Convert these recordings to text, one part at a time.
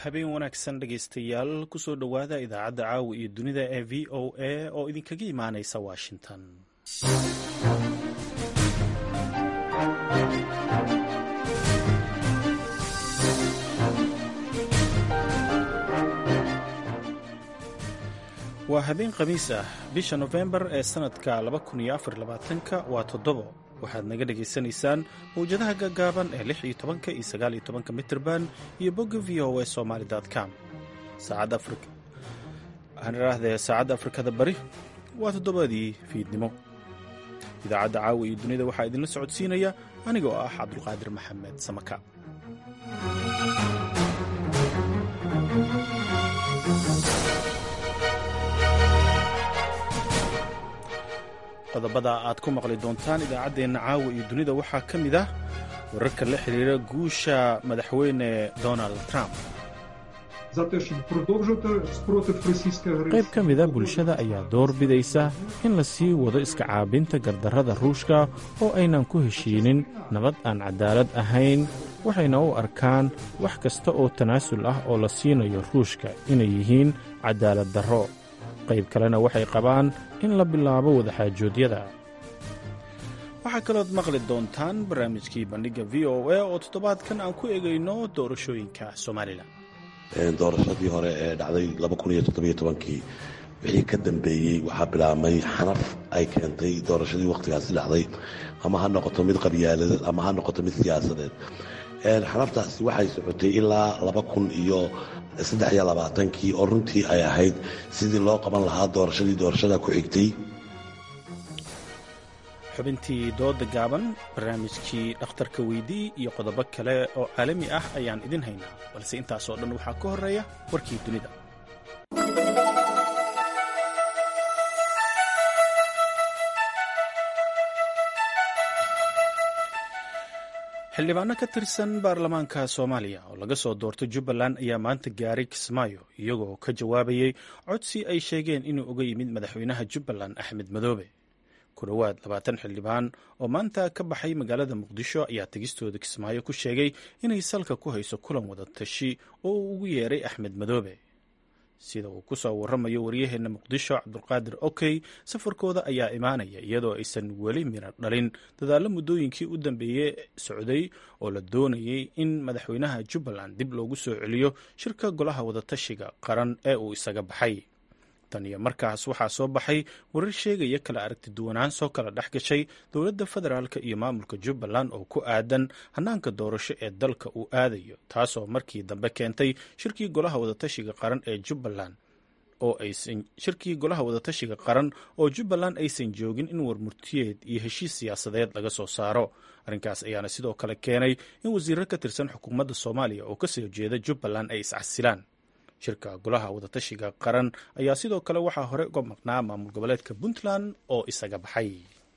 habeen wanaagsan dhegaystayaal kusoo dhowaada idaacadda caawa iyo dunida ee v o a oo idinkaga imaanaysa washington waa habeen khamiis ah bisha nofembar ee sannadka ka waa toddobo waxaad naga dhagaysanaysaan mawjadaha gaggaaban ee lix iyo tobanka iyo sagaal iyo tobanka mitirban iyo bogga v o a somaali com saacadda afrikada bari waa toddobadii fiidnimo idaacadda caawa iyo dunida waxaa idinla socodsiinaya anigoo ah cabdulqaadir maxamed samaka qodobada aad ku maqli doontaan idaacaddeenna caawa iyo dunida waxaa ka mid ah wararka la xidhiira guusha madaxweyne donald trump qayb ka mida bulshada ayaa door bidaysa in la sii wado iska caabinta gardarrada ruushka oo aynan ku heshiinin nabad aan cadaalad ahayn waxayna u arkaan wax kasta oo tanaasul ah oo la siinayo ruushka inay yihiin cadaalad darro qayb kalena waxay qabaan in la bilaabo wadaxaajoodyada waxaa kalood maqli doontaan barnaamijkii bandhigga v o a oo toddobaadkan aan ku egayno doorashooyinka somalilan doorashadii hore ee dhacday kii wixii ka dambeeyey waxaa bilaabmay xanaf ay keentay doorashadii wakhtigaasi dhacday ama ha noqoto mid qabyaaladeed ama ha noqoto mid siyaasadeed xanaftaasi waxay socotay ilaa iyo kii oo runtii ay ahayd sidii loo qaban lahaa doorashadii doorashada ku xigtay xubintii dooda gaaban barnaamijkii dhakhtarka weydii iyo qodobo kale oo caalami ah ayaan idin haynaa balse intaasoo dhan waxaa ka horreeya warkii dunida xildhibaano ka tirsan baarlamaanka soomaaliya oo laga soo doortay jubbaland ayaa maanta gaaray kismaayo iyagoo ka jawaabayey codsi ay sheegeen inuu uga yimid madaxweynaha jubbaland axmed madoobe ku dhowaad labaatan xildhibaan oo maanta ka baxay magaalada muqdisho ayaa tegistooda kismaayo ku sheegay inay salka ku hayso kulan wada tashi oo uu ugu yeeray axmed madoobe sida uu ku soo warramayo waryaheenna muqdisho cabdulqaadir okey safarkooda ayaa imaanaya iyadoo aysan weli mira dhalin dadaallo muddooyinkii u dambeeyey socday oo la doonayay in madaxweynaha jubbaland dib loogu soo celiyo shirka golaha wadatashiga qaran ee uu isaga baxay tan iyo markaas waxaa soo baxay warar sheegaya kala aragti duwanaan soo kala dhex gashay dowladda federaalk iyo maamulka jubbaland oo ku aadan hanaanka doorasho ee dalka uu aadayo taasoo markii dambe keentay shirkii golaha wadatashiga qaran ee jubbaland oo aysan shirkii golaha wadatashiga qaran oo jubbaland aysan joogin in warmurtiyeed iyo heshiis siyaasadeed laga soo saaro arrinkaas ayaana sidoo kale keenay in wasiiro ka tirsan xukuumadda soomaaliya oo kasoo jeeda jubbaland ay iscasilaan shirka golaha wadatashiga qaran ayaa sidoo kale waxaa hore uga maqnaa maamul goboleedka puntland oo isaga baxay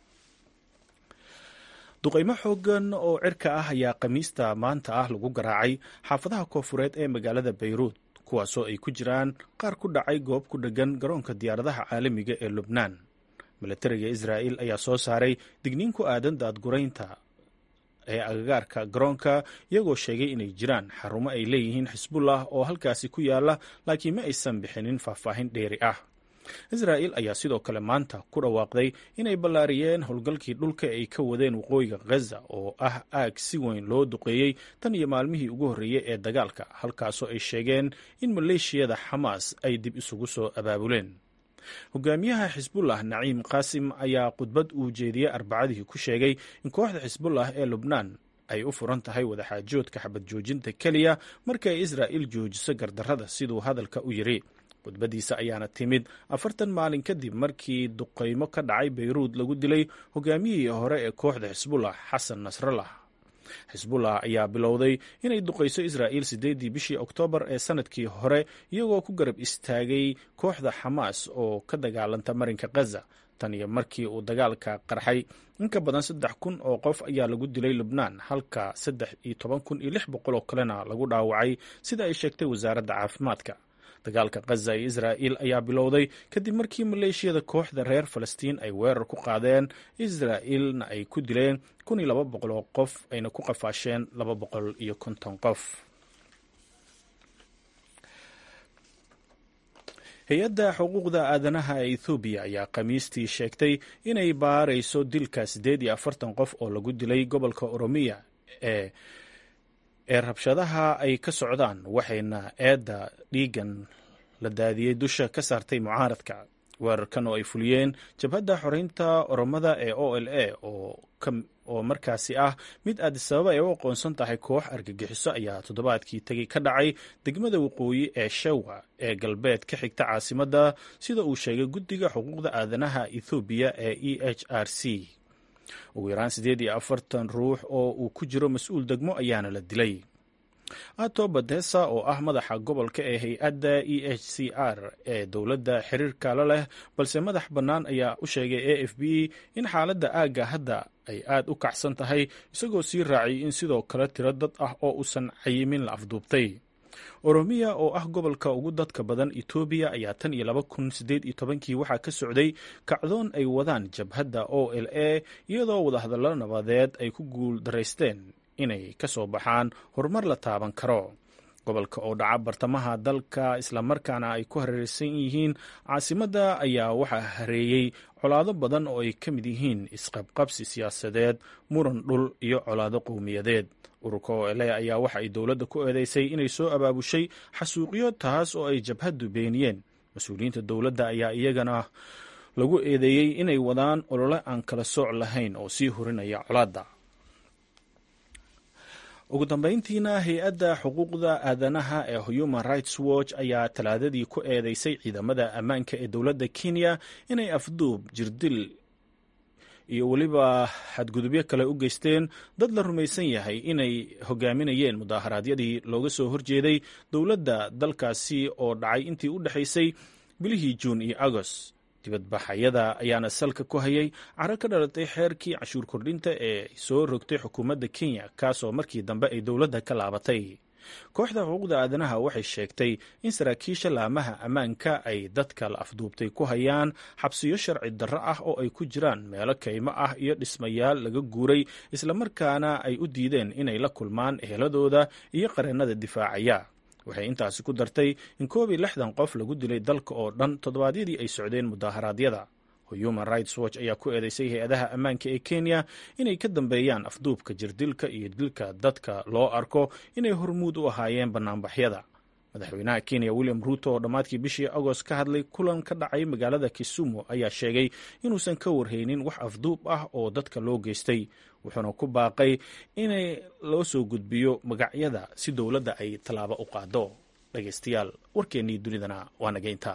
duqaymo xoogan oo cirka ah ayaa khamiista maanta ah lagu garaacay xaafadaha koofureed ee magaalada bayruud kuwaasoo ay ku jiraan qaar ku dhacay goob ku dheggan garoonka diyaaradaha caalamiga ee lubnaan milatariga israa'il ayaa soo saaray digniin ku aadan daadguraynta ee agagaarka garoonka iyagoo sheegay inay jiraan xarumo ay leeyihiin xisbullah oo halkaasi ku yaala laakiin ma aysan bixinin faahfaahin dheeri ah israa'il ayaa sidoo kale maanta ku dhawaaqday inay ballaariyeen howlgalkii dhulka ay ka wadeen waqooyiga ghaza oo ah aag si weyn loo duqeeyey tan iyo maalmihii ugu horreeyey ee dagaalka halkaasoo ay sheegeen in maleeshiyada xamaas ay dib isugu soo abaabuleen hogaamiyaha xisbullah naciim qaasim ayaa khudbad uu jeediyey arbacadii ku sheegay in kooxda xisbullah ee lubnaan ay u furan tahay wadaxaajoodka xabad joojinta keliya marka ay israa'il joojiso gardarrada siduu hadalka u yidhi khudbaddiisa ayaana timid afartan maalin kadib markii duqaymo ka dhacay bayruud lagu dilay hogaamiyihii hore ee kooxda xisbullah xasan nasrallah xisbullah ayaa bilowday inay duqayso israa'iil siddeeddii bishii oktoobar ee sannadkii hore iyagoo ku garab istaagay kooxda xamaas oo ka dagaalanta marinka khaza tan iyo markii uu dagaalka qarxay in ka badan saddex kun oo qof ayaa lagu dilay lubnaan halka saddex iyo toban kun iyo lix boqol oo kalena lagu dhaawacay sida ay sheegtay wasaaradda caafimaadka dagaalka khaza ee israa'il ayaa bilowday kadib markii maleeshiyada kooxda reer falastiin ay weerar ku qaadeen israa'ilna ay ku dileen kun iyo laba boqol oo qof ayna ku qafaasheen laba boqol iyo konton qof hay-adda xuquuqda aadanaha ee ethoobiya ayaa khamiistii sheegtay inay baarayso dilka siddeed iyo afartan qof oo lagu dilay gobolka oromiya ee ee rabshadaha ay ka socdaan waxayna eedda dhiigan la daadiyey dusha ka saartay mucaaradka weerarkan oo ay fuliyeen jabhadda xoreynta oromada ee o l a oo markaasi ah mid aadisababa ay u aqoonsan tahay koox argagixiso ayaa toddobaadkii tegey ka dhacay degmada waqooyi ee shawa ee galbeed ka xigta caasimadda sida uu sheegay guddiga xuquuqda aadanaha ethoobiya ee e h r c ugu yaraan siddeed iyo afartan ruux oo uu ku jiro mas-uul degmo ayaana la dilay ato badesa oo ah madaxa gobolka ee hay-adda e h c r ee dowladda xiriirka la leh balse madax bannaan ayaa u sheegay a f b in xaaladda aagga hadda ay aad u kacsan tahay isagoo sii raaciyay in sidoo kale tiro dad ah oo uusan cayimin la afduubtay oromiya oo ah gobolka ugu dadka badan etoobiya ayaa tan iyo laba kun siddeed iyo tobankii waxaa ka socday kacdoon ay wadaan jabhadda o l a iyadoo wadahadallo nabadeed ay ku guul daraysteen inay ka soo baxaan horumar la taaban karo gobolka oo dhaca bartamaha dalka islamarkaana ay ku hareeraysan yihiin caasimadda ayaa waxaa hareeyey colaado badan oo ay ka mid yihiin isqabqabsi siyaasadeed muran dhul iyo colaado qowmiyadeed ururka o l a ayaa waxa ay dowladda ku eedeysay inay soo abaabushay xasuuqyo taas oo ay jabhaddu beeniyeen mas-uuliyiinta dowladda ayaa iyagana lagu eedeeyey inay wadaan olole aan kala sooc lahayn oo sii horinaya colaadda ugu dambeyntiina hay-adda xuquuqda aadanaha ee human rights watch ayaa talaadadii ku eedeysay ciidamada ammaanka ee dowladda kenya inay afduub jirdil iyo weliba xadgudubyo kale u geysteen dad la rumaysan yahay inay hogaaminayeen mudaaharaadyadii looga soo horjeeday dowladda dalkaasi oo dhacay intii u dhexaysay bilihii juun iyo agost dibadbaxayada ayaana salka ku hayay caro ka dhalatay xeerkii cashuur kordhinta ee soo rogtay xukuumadda kenya kaasoo markii dambe ay dowladda ka laabatay kooxda xuquuqda aadanaha waxay sheegtay in saraakiisha laamaha ammaanka ay dadka la afduubtay ku hayaan xabsiyo sharci darro ah oo ay ku jiraan meelo kaymo ah iyo dhismayaal laga guuray islamarkaana ay u diideen inay la kulmaan eheladooda iyo qareennada difaacaya waxay intaasi ku dartay in koob iyo lixdan qof lagu dilay dalka oo dhan toddobaadyadii ay socdeen mudaharaadyada human rights watch ayaa ku eedeysay hay-adaha ammaanka ee kenya inay ka dambeeyaan afduubka jirdilka iyo dilka dadka loo arko inay hormuud u ahaayeen bannaanbaxyada madaxweynaha kenya william ruuto oo dhammaadkii bishii agost ka hadlay kulan ka dhacay magaalada kisumu ayaa sheegay inuusan ka warhaynin wax afduub ah oo dadka loo geystay wuxuuna ku baaqay inay loo soo gudbiyo magacyada si dowladda ay tallaabo u qaado dhegaystayaal warkeennii dunidana waa nageynta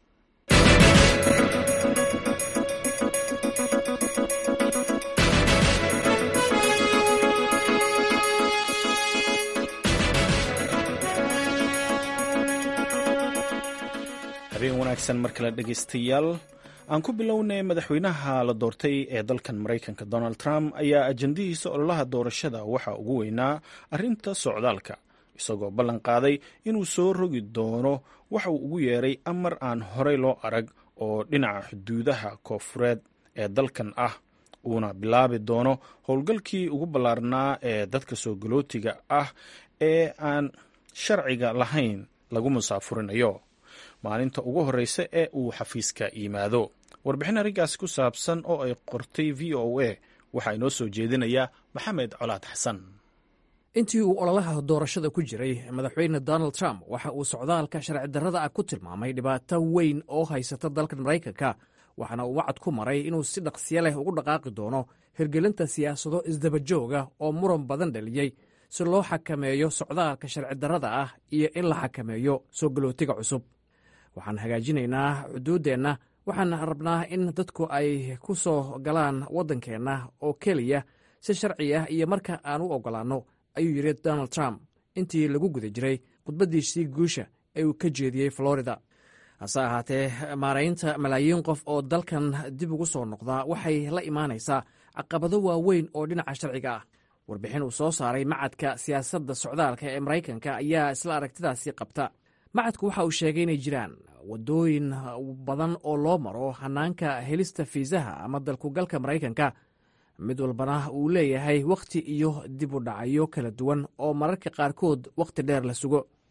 habeen wanaagsan mar kale dhegaystayaal aan ku bilownay madaxweynaha la doortay ee dalkan maraykanka donald trump ayaa ajandihiisa ololaha doorashada waxaa ugu weynaa arrinta socdaalka isagoo ballan qaaday inuu soo rogi doono waxa uu ugu yeeray amar aan horey loo arag oo dhinaca xuduudaha koofureed ee dalkan ah uuna bilaabi doono howlgalkii ugu ballaarnaa ee dadka soo galootiga ah ee aan sharciga lahayn lagu musaafurinayo maalinta ugu horreysa ee uu xafiiska yimaado warbixin arrinkaasi ku saabsan oo ay qortay v o a waxaa inoo soo jeedinaya maxamed colaad xasan intii uu ololaha doorashada ku jiray madaxweyne donald trump waxa uu socdaalka sharci darrada ah ku tilmaamay dhibaato weyn oo haysata dalkan maraykanka waxaana uu wacad ku maray inuu si dhaqsiyo leh ugu dhaqaaqi doono hirgelinta siyaasado isdabajooga oo muran badan dhaliyey si loo xakameeyo socdaalka sharci darrada ah iyo in la xakameeyo soo galootiga cusub waxaan hagaajinaynaa xuduuddeenna waxaan rabnaa in dadku ay ku soo galaan waddankeenna oo keliya si sharci ah iyo marka aan u oggolaanno ayuu yidhi donald trump intii lagu guda jiray khudbaddiisii guusha ee uu ka jeediyey florida hase ahaatee maaraynta malaayiin qof oo dalkan dib ugu soo noqdaa waxay la imaanaysaa caqabado waaweyn oo dhinaca sharciga ah warbixin uu soo saaray macadka siyaasadda socdaalka ee maraykanka ayaa isla aragtidaasi qabta macadku waxa uu sheegay inay jiraan waddooyin badan oo loo maro hanaanka helista fiisaha ama dalkugalka maraykanka mid walbana uu leeyahay wakhti iyo dib u dhacyo kala duwan oo mararka qaarkood wakhti dheer la sugo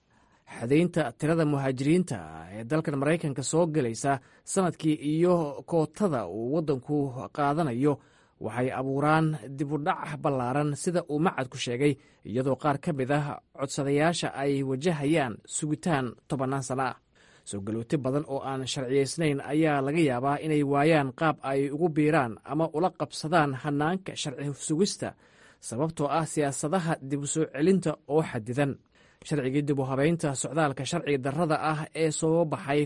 xadaynta tirada muhaajiriinta ee dalkan maraykanka soo gelaysa sanadkii iyo kootada uu waddanku qaadanayo waxay abuuraan dibudhac ballaaran sida uu macadku sheegay iyadoo qaar ka mid ah codsadayaasha ay wajahayaan sugitaan tobannaan sana ah soo galooti badan oo aan sharciyaysnayn ayaa laga yaabaa inay waayaan qaab ay ugu biiraan ama ula qabsadaan hannaanka sharci sugista sababtoo ah siyaasadaha dib u soo celinta oo xadidan sharcigii dib u habaynta socdaalka sharci darrada ah ee soo baxay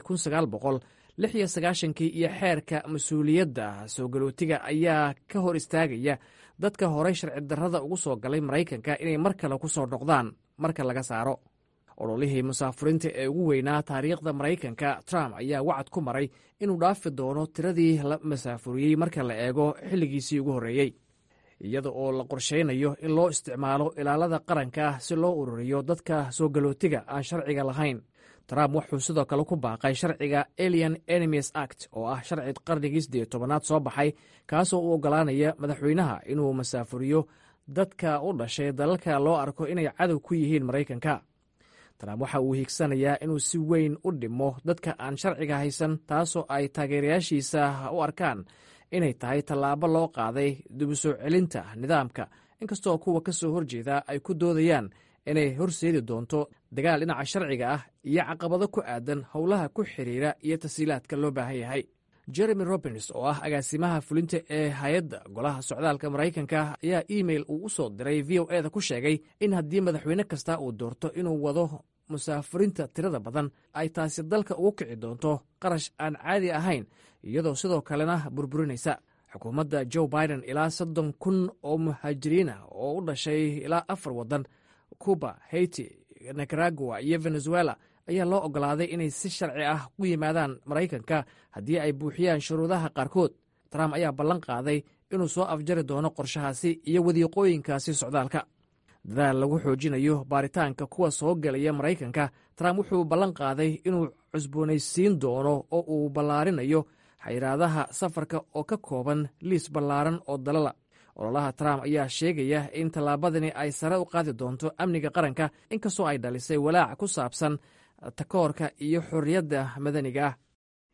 lix iyo sagaashankii iyo xeerka mas-uuliyadda soo galootiga ayaa ka hor istaagaya dadka horey sharci darrada ugu soo galay maraykanka inay mar kale ku soo noqdaan marka laga saaro ololihii musaafuriinta ee ugu weynaa taariikhda maraykanka trump ayaa wacad ku maray inuu dhaafi doono tiradii la masaafuriyey marka la eego xilligiisii ugu horreeyey iyada oo la qorshaynayo in loo isticmaalo ilaalada qaranka si loo ururiyo dadka soo galootiga aan sharciga lahayn trump wuxuu sidoo kale ku baaqay sharciga alien enemies act oo ah sharci qarnigii siddeed tobanaad soo baxay kaasoo u oggolaanaya madaxweynaha inuu masaafuriyo dadka u dhashay dalalka loo arko inay cadow ku yihiin maraykanka trump waxa uu hiigsanayaa inuu si weyn u dhimo dadka aan sharciga haysan taasoo ay taageerayaashiisa u arkaan inay tahay tallaabo loo qaaday dibu soo celinta nidaamka inkastoo kuwa ka soo horjeeda ay ku doodayaan inay horseedi doonto dagaal dhinaca sharciga ah iyo caqabado ku aadan howlaha ku xiriira iyo tasiilaadka loo baahan yahay jeremy robins oo ah agaasimaha fulinta ee hay-adda golaha socdaalka maraykanka ayaa iimail uu u soo diray v o eda ku sheegay in haddii madaxweyne kasta uu doorto inuu wado musaafuriinta tirada badan ay taasi dalka ugu kici doonto qarash aan caadi ahayn iyadoo sidoo kalena burburinaysa xukuumadda joe biden ilaa soddon kun oo muhaajiriin ah oo u dhashay ilaa afar waddan cuba haiti nicaragua iyo venezuela ayaa loo oggolaaday inay si sharci ah u yimaadaan maraykanka haddii ay buuxiyaan shuruudaha qaarkood trump ayaa ballan qaaday inuu soo afjari doono qorshahaasi iyo wadiiqooyinkaasi socdaalka dadaal lagu xoojinayo baaritaanka kuwa soo gelaya maraykanka trump wuxuu ballan qaaday inuu cusboonaysiin doono oo uu ballaarinayo xayiraadaha safarka oo ka kooban liis ballaaran oo dalala ololaha trump ayaa sheegaya in tallaabadani ay sare u qaadi doonto amniga qaranka inkastoo ay dhalisay walaac ku saabsan takoorka iyo xorriyadda madaniga ah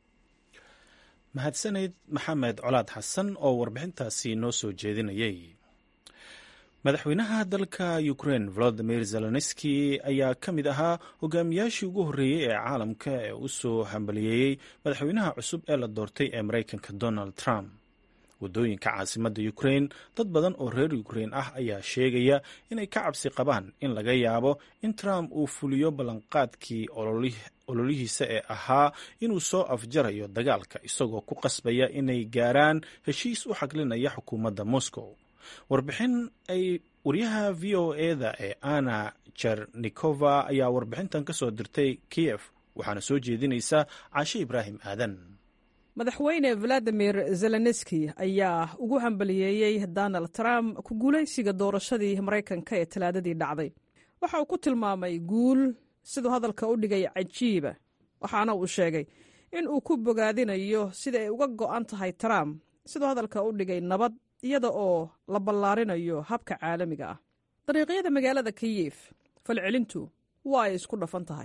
mahadsaneyd maxamed colaad xasan oo warbixintaasi noo soo jeedinayay madaxweynaha dalka ukrain volodimir zelenski ayaa ka mid ahaa hogaamiyaashii ugu horreeyey ee caalamka ee u soo hambaliyeeyey madaxweynaha cusub ee la doortay ee maraykanka donald trump waddooyinka caasimadda ukrain dad badan oo reer ukrain ah ayaa sheegaya inay ka cabsi qabaan in laga yaabo in trump uu fuliyo ballanqaadkii ololihiisa ee ahaa inuu soo afjarayo dagaalka isagoo ku qasbaya inay gaaraan heshiis u xaglinaya xukuumadda moscow warbixin ay waryaha v o eda ee ana jernikova ayaa warbixintan ka soo dirtay kiyef waxaana soo jeedinaysa caashe ibraahim aadan madaxweyne valadimir zelenski ayaa ugu hambaliyeeyey donald trump ku guulaysiga doorashadii maraykanka ee talaadadii dhacday waxa uu ku tilmaamay guul siduu hadalka u dhigay cajiiba waxaana uu sheegay in uu ku bogaadinayo sida ay uga go'an tahay trump siduu hadalka u dhigay nabad iyada oo la ballaarinayo habka caalamiga ah dariiqyada magaalada kiyif falcelintu waa ay isku dhafan tahay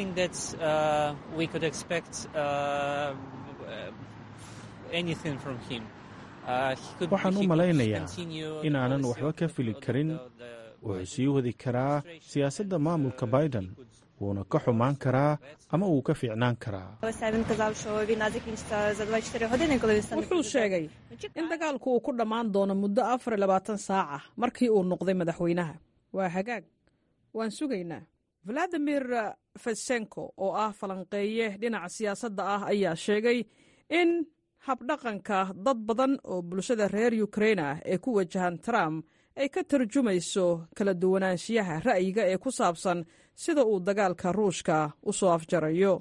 waxaan u malaynayaa inaanan waxba ka fili karin wuxuu sii wadi karaa siyaasadda maamulka biden wuuna ka xumaan karaa ama wuu ka fiicnaan karaa wuxuu sheegay in dagaalku uu ku dhammaan doono muddo afar iyo labaatan saaca markii uu noqday madaxweynaha waa hagaag waan sugaynaa valadimir fesenko oo ah falanqeeye dhinaca siyaasadda ah ayaa sheegay in habdhaqanka dad badan oo bulshada reer ukrain ah ee ku wajahan trump ay ka tarjumayso kala duwanaanshiyaha ra'yiga ee ku saabsan sida uu dagaalka ruushka u soo afjarayo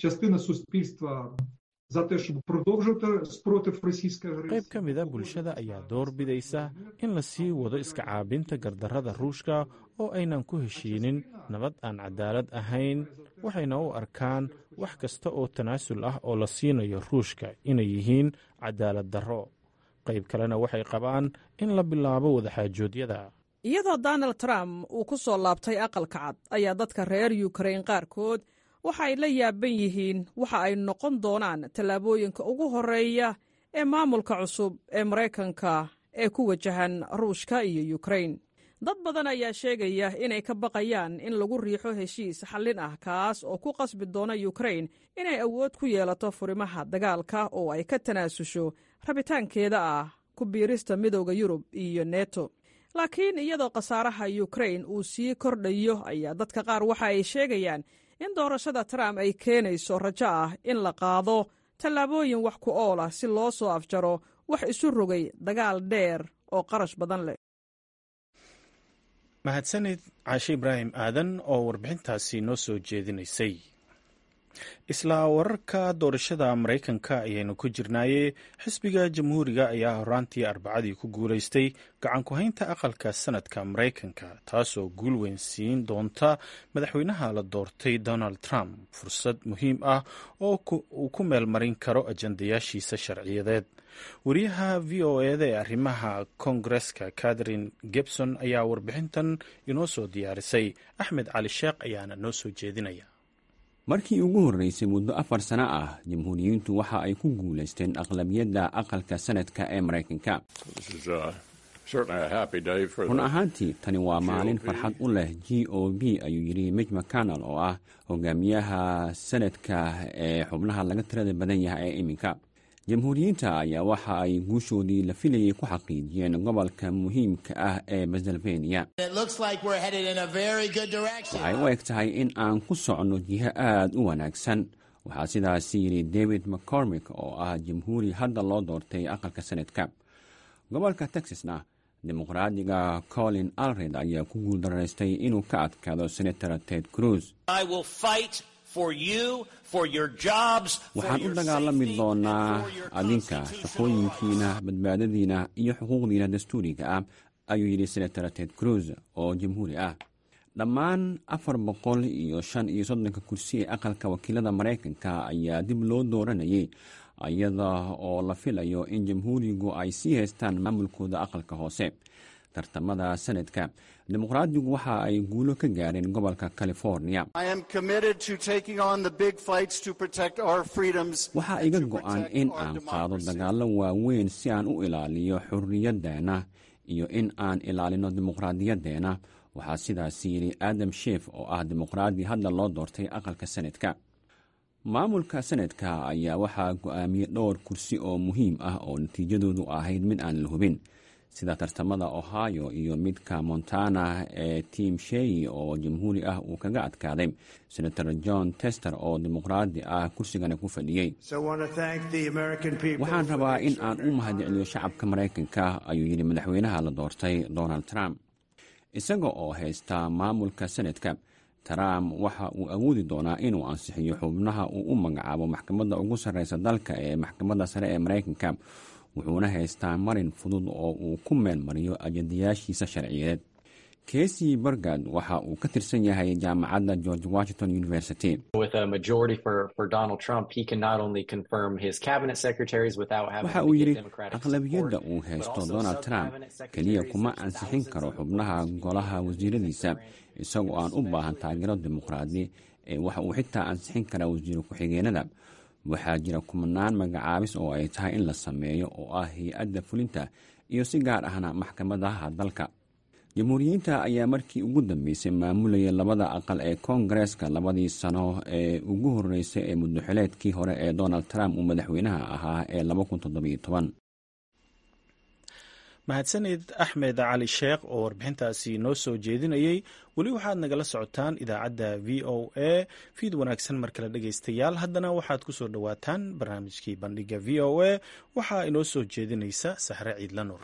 qayb ka mida bulshada ayaa door bidaysa in la sii wado iska caabinta gardarrada ruushka oo aynan ku heshiinin nabad aan cadaalad ahayn waxayna u arkaan wax kasta oo tanaasul ah oo la siinayo ruushka inay yihiin cadaalad darro qayb kalena waxay qabaan in la bilaabo wadaxaajoodyada iyadoo donald trump uu ku soo laabtay aqalka cad ayaa dadka reer yukrain qaarkood waxa ay la yaaban yihiin waxa ay noqon doonaan tallaabooyinka ugu horreeya ee maamulka cusub ee maraykanka ee ku wajahan ruushka iyo yukrain dad badan ayaa sheegaya inay ka baqayaan in lagu riixo heshiis xallin ah kaas oo ku qasbi doona yukrain inay awood ku yeelato furimaha dagaalka oo ay ka tanaasusho rabitaankeeda ah ku biirista midooda yurub iyo neto laakiin iyadoo khasaaraha yukrain uu sii kordhayo ayaa dadka qaar waxa ay sheegayaan in doorashada trump ay keenayso rajo ah in la qaado tallaabooyin wax ku ool ah si loo soo afjaro wax isu rogay dagaal dheer oo qarash badan leh mahadsanid caashe ibraahim aadan oo warbixintaasi noo soo jeedinaysay isla wararka doorashada maraykanka ayaynu ku jirnaaye xisbiga jamhuuriga ayaa horaantii arbacadii ku guulaystay gacan ku-haynta aqalka sanadka maraykanka taasoo guul weyn siin doonta madaxweynaha la doortay donald trump fursad muhiim ah oo uu ku meel marin karo ajandayaashiisa sharciyadeed wariyaha v o eda ee arrimaha koongareska catherine gebson ayaa warbixintan inoo soo diyaarisay axmed cali sheekh ayaana noo soo jeedinaya markii ugu horreysay muddo afar sano ah jamhuuriyiintu waxa ay ku guulaysteen aqlabiyadda aqalka sanadka ee maraykanka run ahaantii tani waa maalin farxad u leh g o b ayuu yidhi mij mcconnell oo ah hogaamiyaha sanadka ee xubnaha laga tirada badan yahay ee iminka jamhuuriyiinta ayaa waxa ay guushoodii la filayay ku xaqiijiyeen gobolka muhiimka ah ee pennsylvania waxay u eg tahay in aan ku socno jiho aad u wanaagsan waxaa sidaasi yidhi david mccormick oo ah jamhuuri hadda loo doortay aqalka sanadka gobolka texasna dimuqraadiga colin alred ayaa ku guuldaraystay inuu ka adkaado senator ted cruz waxaan u dagaalami doonaa adinka shaqooyinkiina badbaadadiina iyo xuquuqdiina dastuuriga ah ayuu yidhi senator ted cruz oo jamhuuri ah dhammaan afar boqol iyo shan iyo soddonka kursi ee aqalka wakiilada maraykanka ayaa dib loo dooranayay iyada oo la filayo in jamhuurigu ay sii haystaan maamulkooda aqalka hoose tartamada sanadka dimuqraadigu waxa ay guulo ka gaareen gobolka california waxaa iga go-an in aan qaado dagaallo waaweyn si aan u ilaaliyo xurriyaddeena iyo in aan ilaalino dimuqraadiyaddeena waxaa sidaas yidhi adam sheef oo ah dimuqraadi hadda loo doortay aqalka sanadka maamulka sanadka ayaa waxaa go-aamiyey dhowr kursi oo muhiim ah oo natiijadoodu ahayd mid aan la hubin sida tartamada ohio iyo midka montana ee tim sheyi oo jamhuuri ah uu kaga adkaaday senator john tester oo dimuqraadi ah kursigana ku fadhiyey waxaan rabaa in aan u mahadceliyo shacabka maraykanka ayuu yidhi madaxweynaha la doortay donald trump isaga oo haysta maamulka sanadka trump waxa uu awoodi doonaa inuu ansixiyo xubnaha uu u magacaabo maxkamadda ugu sarreysa dalka ee maxkamadda sare ee maraykanka wuxuuna haystaa marin fudud oo uu ku meel mariyo ajandayaashiisa sharciyeed kesi bergad waxa uu ka tirsan yahay jaamacadda george washington university waxa uu yidhi aqlabiyadda uu haysto donald trump keliya kuma ansixin karo xubnaha golaha wasiiradiisa isagoo aan u baahan taageero dimuqraadi ee waxa uu xitaa ansixin karaa wasiiro ku-xigeenada waxaa jira kumanaan magacaabis oo ay tahay in la sameeyo oo ah hay-adda fulinta iyo si gaar ahna maxkamadaha dalka jamhuuriyiinta ayaa markii ugu dambeysay maamulayay labada aqal ee koongareeska labadii sano ee ugu horreysay ee muddoxileedkii hore ee donald trump uu madaxweynaha ahaa ee mahadsanid axmed cali sheekh oo warbixintaasi noo soo jeedinayey weli waxaad nagala socotaan idaacadda v o a fiid wanaagsan mar kale dhegaystayaal haddana waxaad ku soo dhowaataan barnaamijkii bandhiga v o a waxaa inoo soo jeedinaysa sahre ciidla nur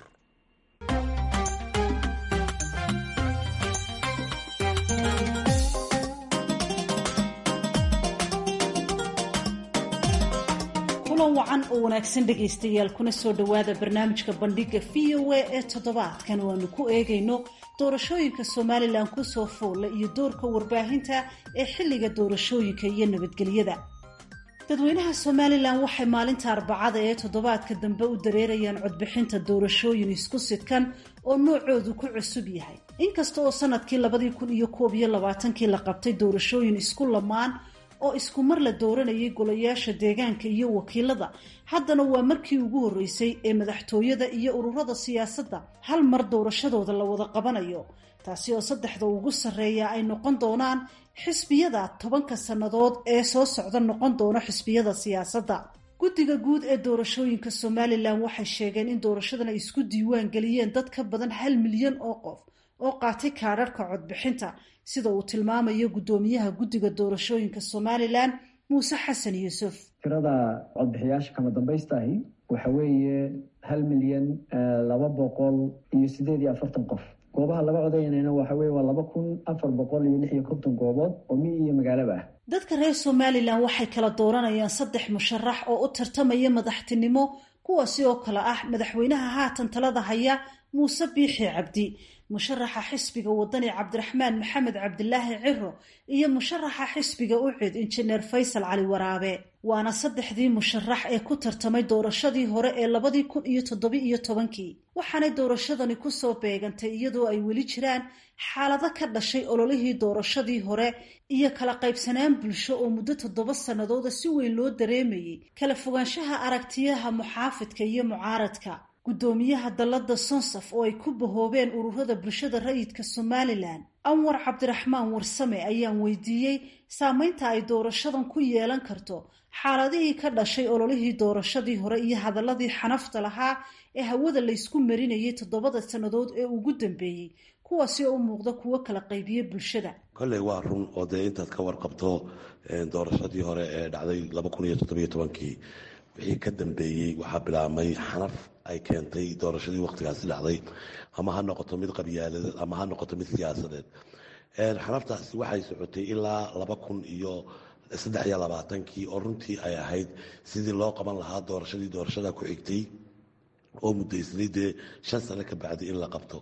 kulan wacan oo wanaagsan dhegaystayaal kuna soo dhowaada barnaamijka bandhiga v o a ee toddobaadkan oo aanu ku eegayno doorashooyinka somalilan kusoo foolla iyo doorka warbaahinta ee xilliga doorashooyinka iyo nabadgelyada dadweynaha somalilan waxay maalinta arbacada ee toddobaadka dambe u dareerayaan codbixinta doorashooyin isku sidkan oo noocoodu ku cusub yahay inkasta oo sanadkii labadii kun iyo koob iyo labaatankii la qabtay doorashooyin isku lamaan oo isku mar la dooranayay golayaasha deegaanka iyo wakiilada haddana waa markii ugu horreysay ee madaxtooyada iyo ururada siyaasadda hal mar doorashadooda la wada qabanayo taasi oo saddexda ugu sarreeya ay noqon doonaan xisbiyada tobanka sannadood ee soo socda noqon doona xisbiyada siyaasadda guddiga guud ee doorashooyinka somalilan waxay sheegeen in doorashadan ay isku diiwaan geliyeen dad ka badan hal milyan oo qof oo qaatay kaadharhka codbixinta sida uu tilmaamayo guddoomiyaha guddiga doorashooyinka somalilan muuse xasan yuusuf tirada codbixiyaasha kama dambaystahi waxa weeye hal milyan laba boqol iyo sideed iyo afartan qof goobaha laga codaynayna waxa weye waa laba kun afar boqol iyo lix iyo konton goobood oo mi iyo magaalaba ah dadka reer somalilan waxay kala dooranayaan saddex musharax oo u tartamaya madaxtinimo kuwaasi oo kale ah madaxweynaha haatan talada haya muuse biixi cabdi musharaxa xisbiga wadani cabdiraxmaan maxamed cabdilaahi ciro iyo musharaxa xisbiga ucid injineer faysal cali waraabe waana saddexdii musharax ee ku tartamay doorashadii hore ee labadii kun iyo toddobi iyo tobankii waxaanay doorashadani kusoo beegantay iyadoo ay weli jiraan xaalado ka dhashay ololihii doorashadii hore iyo kala qaybsanaan bulsho oo muddo toddoba sannadooda si weyn loo dareemayay kala fogaanshaha aragtiyaha muxaafidka iyo mucaaradka guddoomiyaha dallada sonsaf oo ay ku bahoobeen ururada bulshada rayidka somalilan anwar cabdiraxmaan warsame ayaan weydiiyey saameynta ay doorashadan ku yeelan karto xaaladihii ka dhashay ololihii doorashadii hore iyo hadaladii xanafta lahaa ee hawada laysku marinayay toddobada sannadood ee ugu dambeeyey kuwaasi oo u muuqda kuwo kala qaybiya bulshada kolley waa run oo dee intaad ka warqabto doorashadii hore ee dhacday laba kun iyo toddobiyo tobankii wixii ka dambeeyey waxaa bilaabmay xanaf ay keentay doorashadii wakhtigaasi dhacday ama ha noqoto mid qabyaaladeed ama ha noqoto mid siyaasadeed xanaftaasi waxay socotay ilaa laba kun iyo saddex iyo labaatankii oo runtii ay ahayd sidii loo qaban lahaa doorashadii doorashada ku xigtay oo muddaysnay dee shan sano ka bacdi in la qabto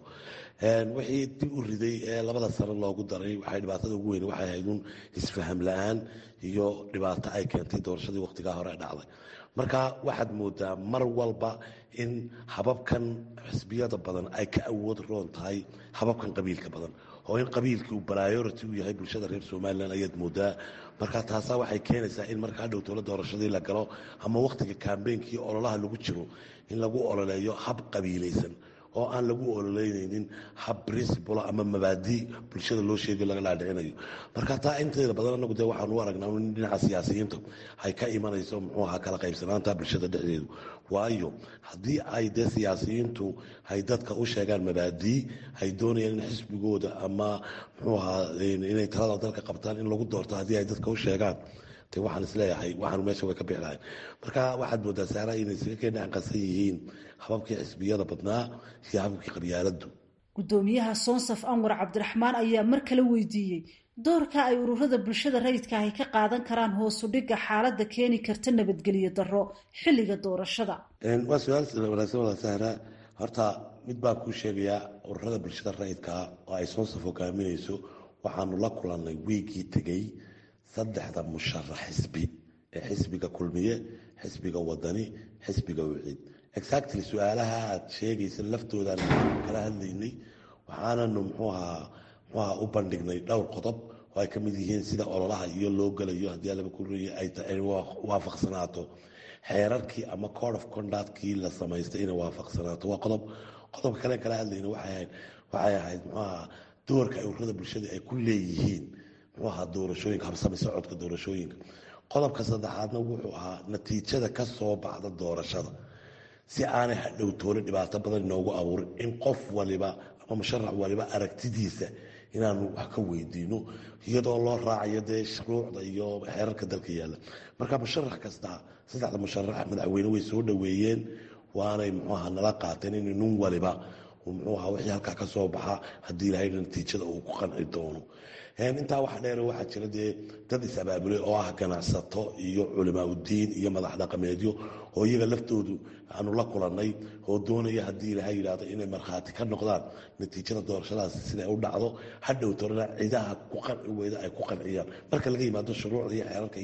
wixii dib u riday ee labada sano loogu daray waxay dhibaatada ugu weyn waxay ahayd un isfaham la-aan iyo dhibaato ay keentay doorashadii wakhtigaa hore dhacday marka waxaad moodaa mar walba in hababkan xisbiyada badan ay ka awood roon tahay hababkan qabiilka badan oo in qabiilkii uu priority u yahay bulshada reer somalilan ayaad moodaa marka taasaa waxay keenaysaa in markaa dhow towla doorashadii la galo ama wakhtiga kambeynkii ololaha lagu jiro in lagu ololeeyo hab qabiilaysan oo aan lagu ololeynaynin hab principl ama mabaadi bulshada loo sheegayo laga dhaadhicinayo marka taa inteeda badan anagu dee waxaan u aragnaa in dhinaca siyaasiyiinta ay ka imanayso muxuu ahaa kala qaybsanaanta bulshada dhexdeedu waayo haddii ay dee siyaasiyiintu ay dadka u sheegaan mabaadii ay doonayaan in xisbigooda ama muxuu ahaa inay talada dalka qabtaan in lagu doorto haddii ay dadka u sheegaan de waxaan isleeyahay waxaan meesha way ka bixi lahayn marka waxaad moodaa saara inay isaga keen dhaqansan yihiin hababkii xisbiyada badnaa iyo hababkii qabyaaladu guddoomiyaha soonsaf anwar cabdiraxmaan ayaa mar kale weydiiyey doorka ay ururada bulshada rayidka ahy ka qaadan karaan hoosu dhigga xaaladda keeni karta nabadgelyo darro xilliga doorashada waa su-aal wanaagsan wada sahra horta mid baan kuu sheegayaa ururada bulshada rayidkaa oo ay soonsaf hogaaminayso waxaanu la kulannay wiigii tegey saddexda musharax xisbi ee xisbiga kulmiye xisbiga wadani xisbiga wiciid exactly su-aalaha aad sheegaysa laftoodan kala hadlaynay waxaananu mxuahaa mxuaha u bandhignay dhowr qodob oo ay ka mid yihiin sida ololaha iyo loo gelayo haddii alaba kureeye ay waafaqsanaato xeerarkii ama code of conductkii la samaystay inay waafaqsanaato waa qodob qodobka kale kala hadlayna waxay ahayd mxuaha doorka ay ururada bulshada ay ku leeyihiin muxuu ahaa doorashooyinka habsami socodka doorashooyinka qodobka saddexaadna wuxuu ahaa natiijada ka soo baxda doorashada si aanay hadhow toole dhibaato badan inoogu abuurin in qof waliba ama musharax waliba aragtidiisa inaanu wax ka weydiino iyadoo loo raacayo dee shuruucda iyo xeerarka dalka yaalla marka musharax kasta saddexda musharax madaxweyne way soo dhoweeyeen waanay muxuu ahaa nala qaateen in nin waliba muxuu ahaa wixii halkaa ka soo baxa haddii ilahayna natiijada uu ku qanci doono intaa waxa dheer waxaa jira dee dad is-abaabulay oo ah ganacsato iyo culimaa udiin iyo madax dhaqameedyo oo iyaga laftoodu aanu la kulannay oo doonaya haddii ilaahay yidhaahdo inay markhaati ka noqdaan natiijada doorashadaas siday u dhacdo hadhow torana cidaha ku qanci weyda ay ku qanciyaan marka laga yimaado shuruucda iyo xeerarka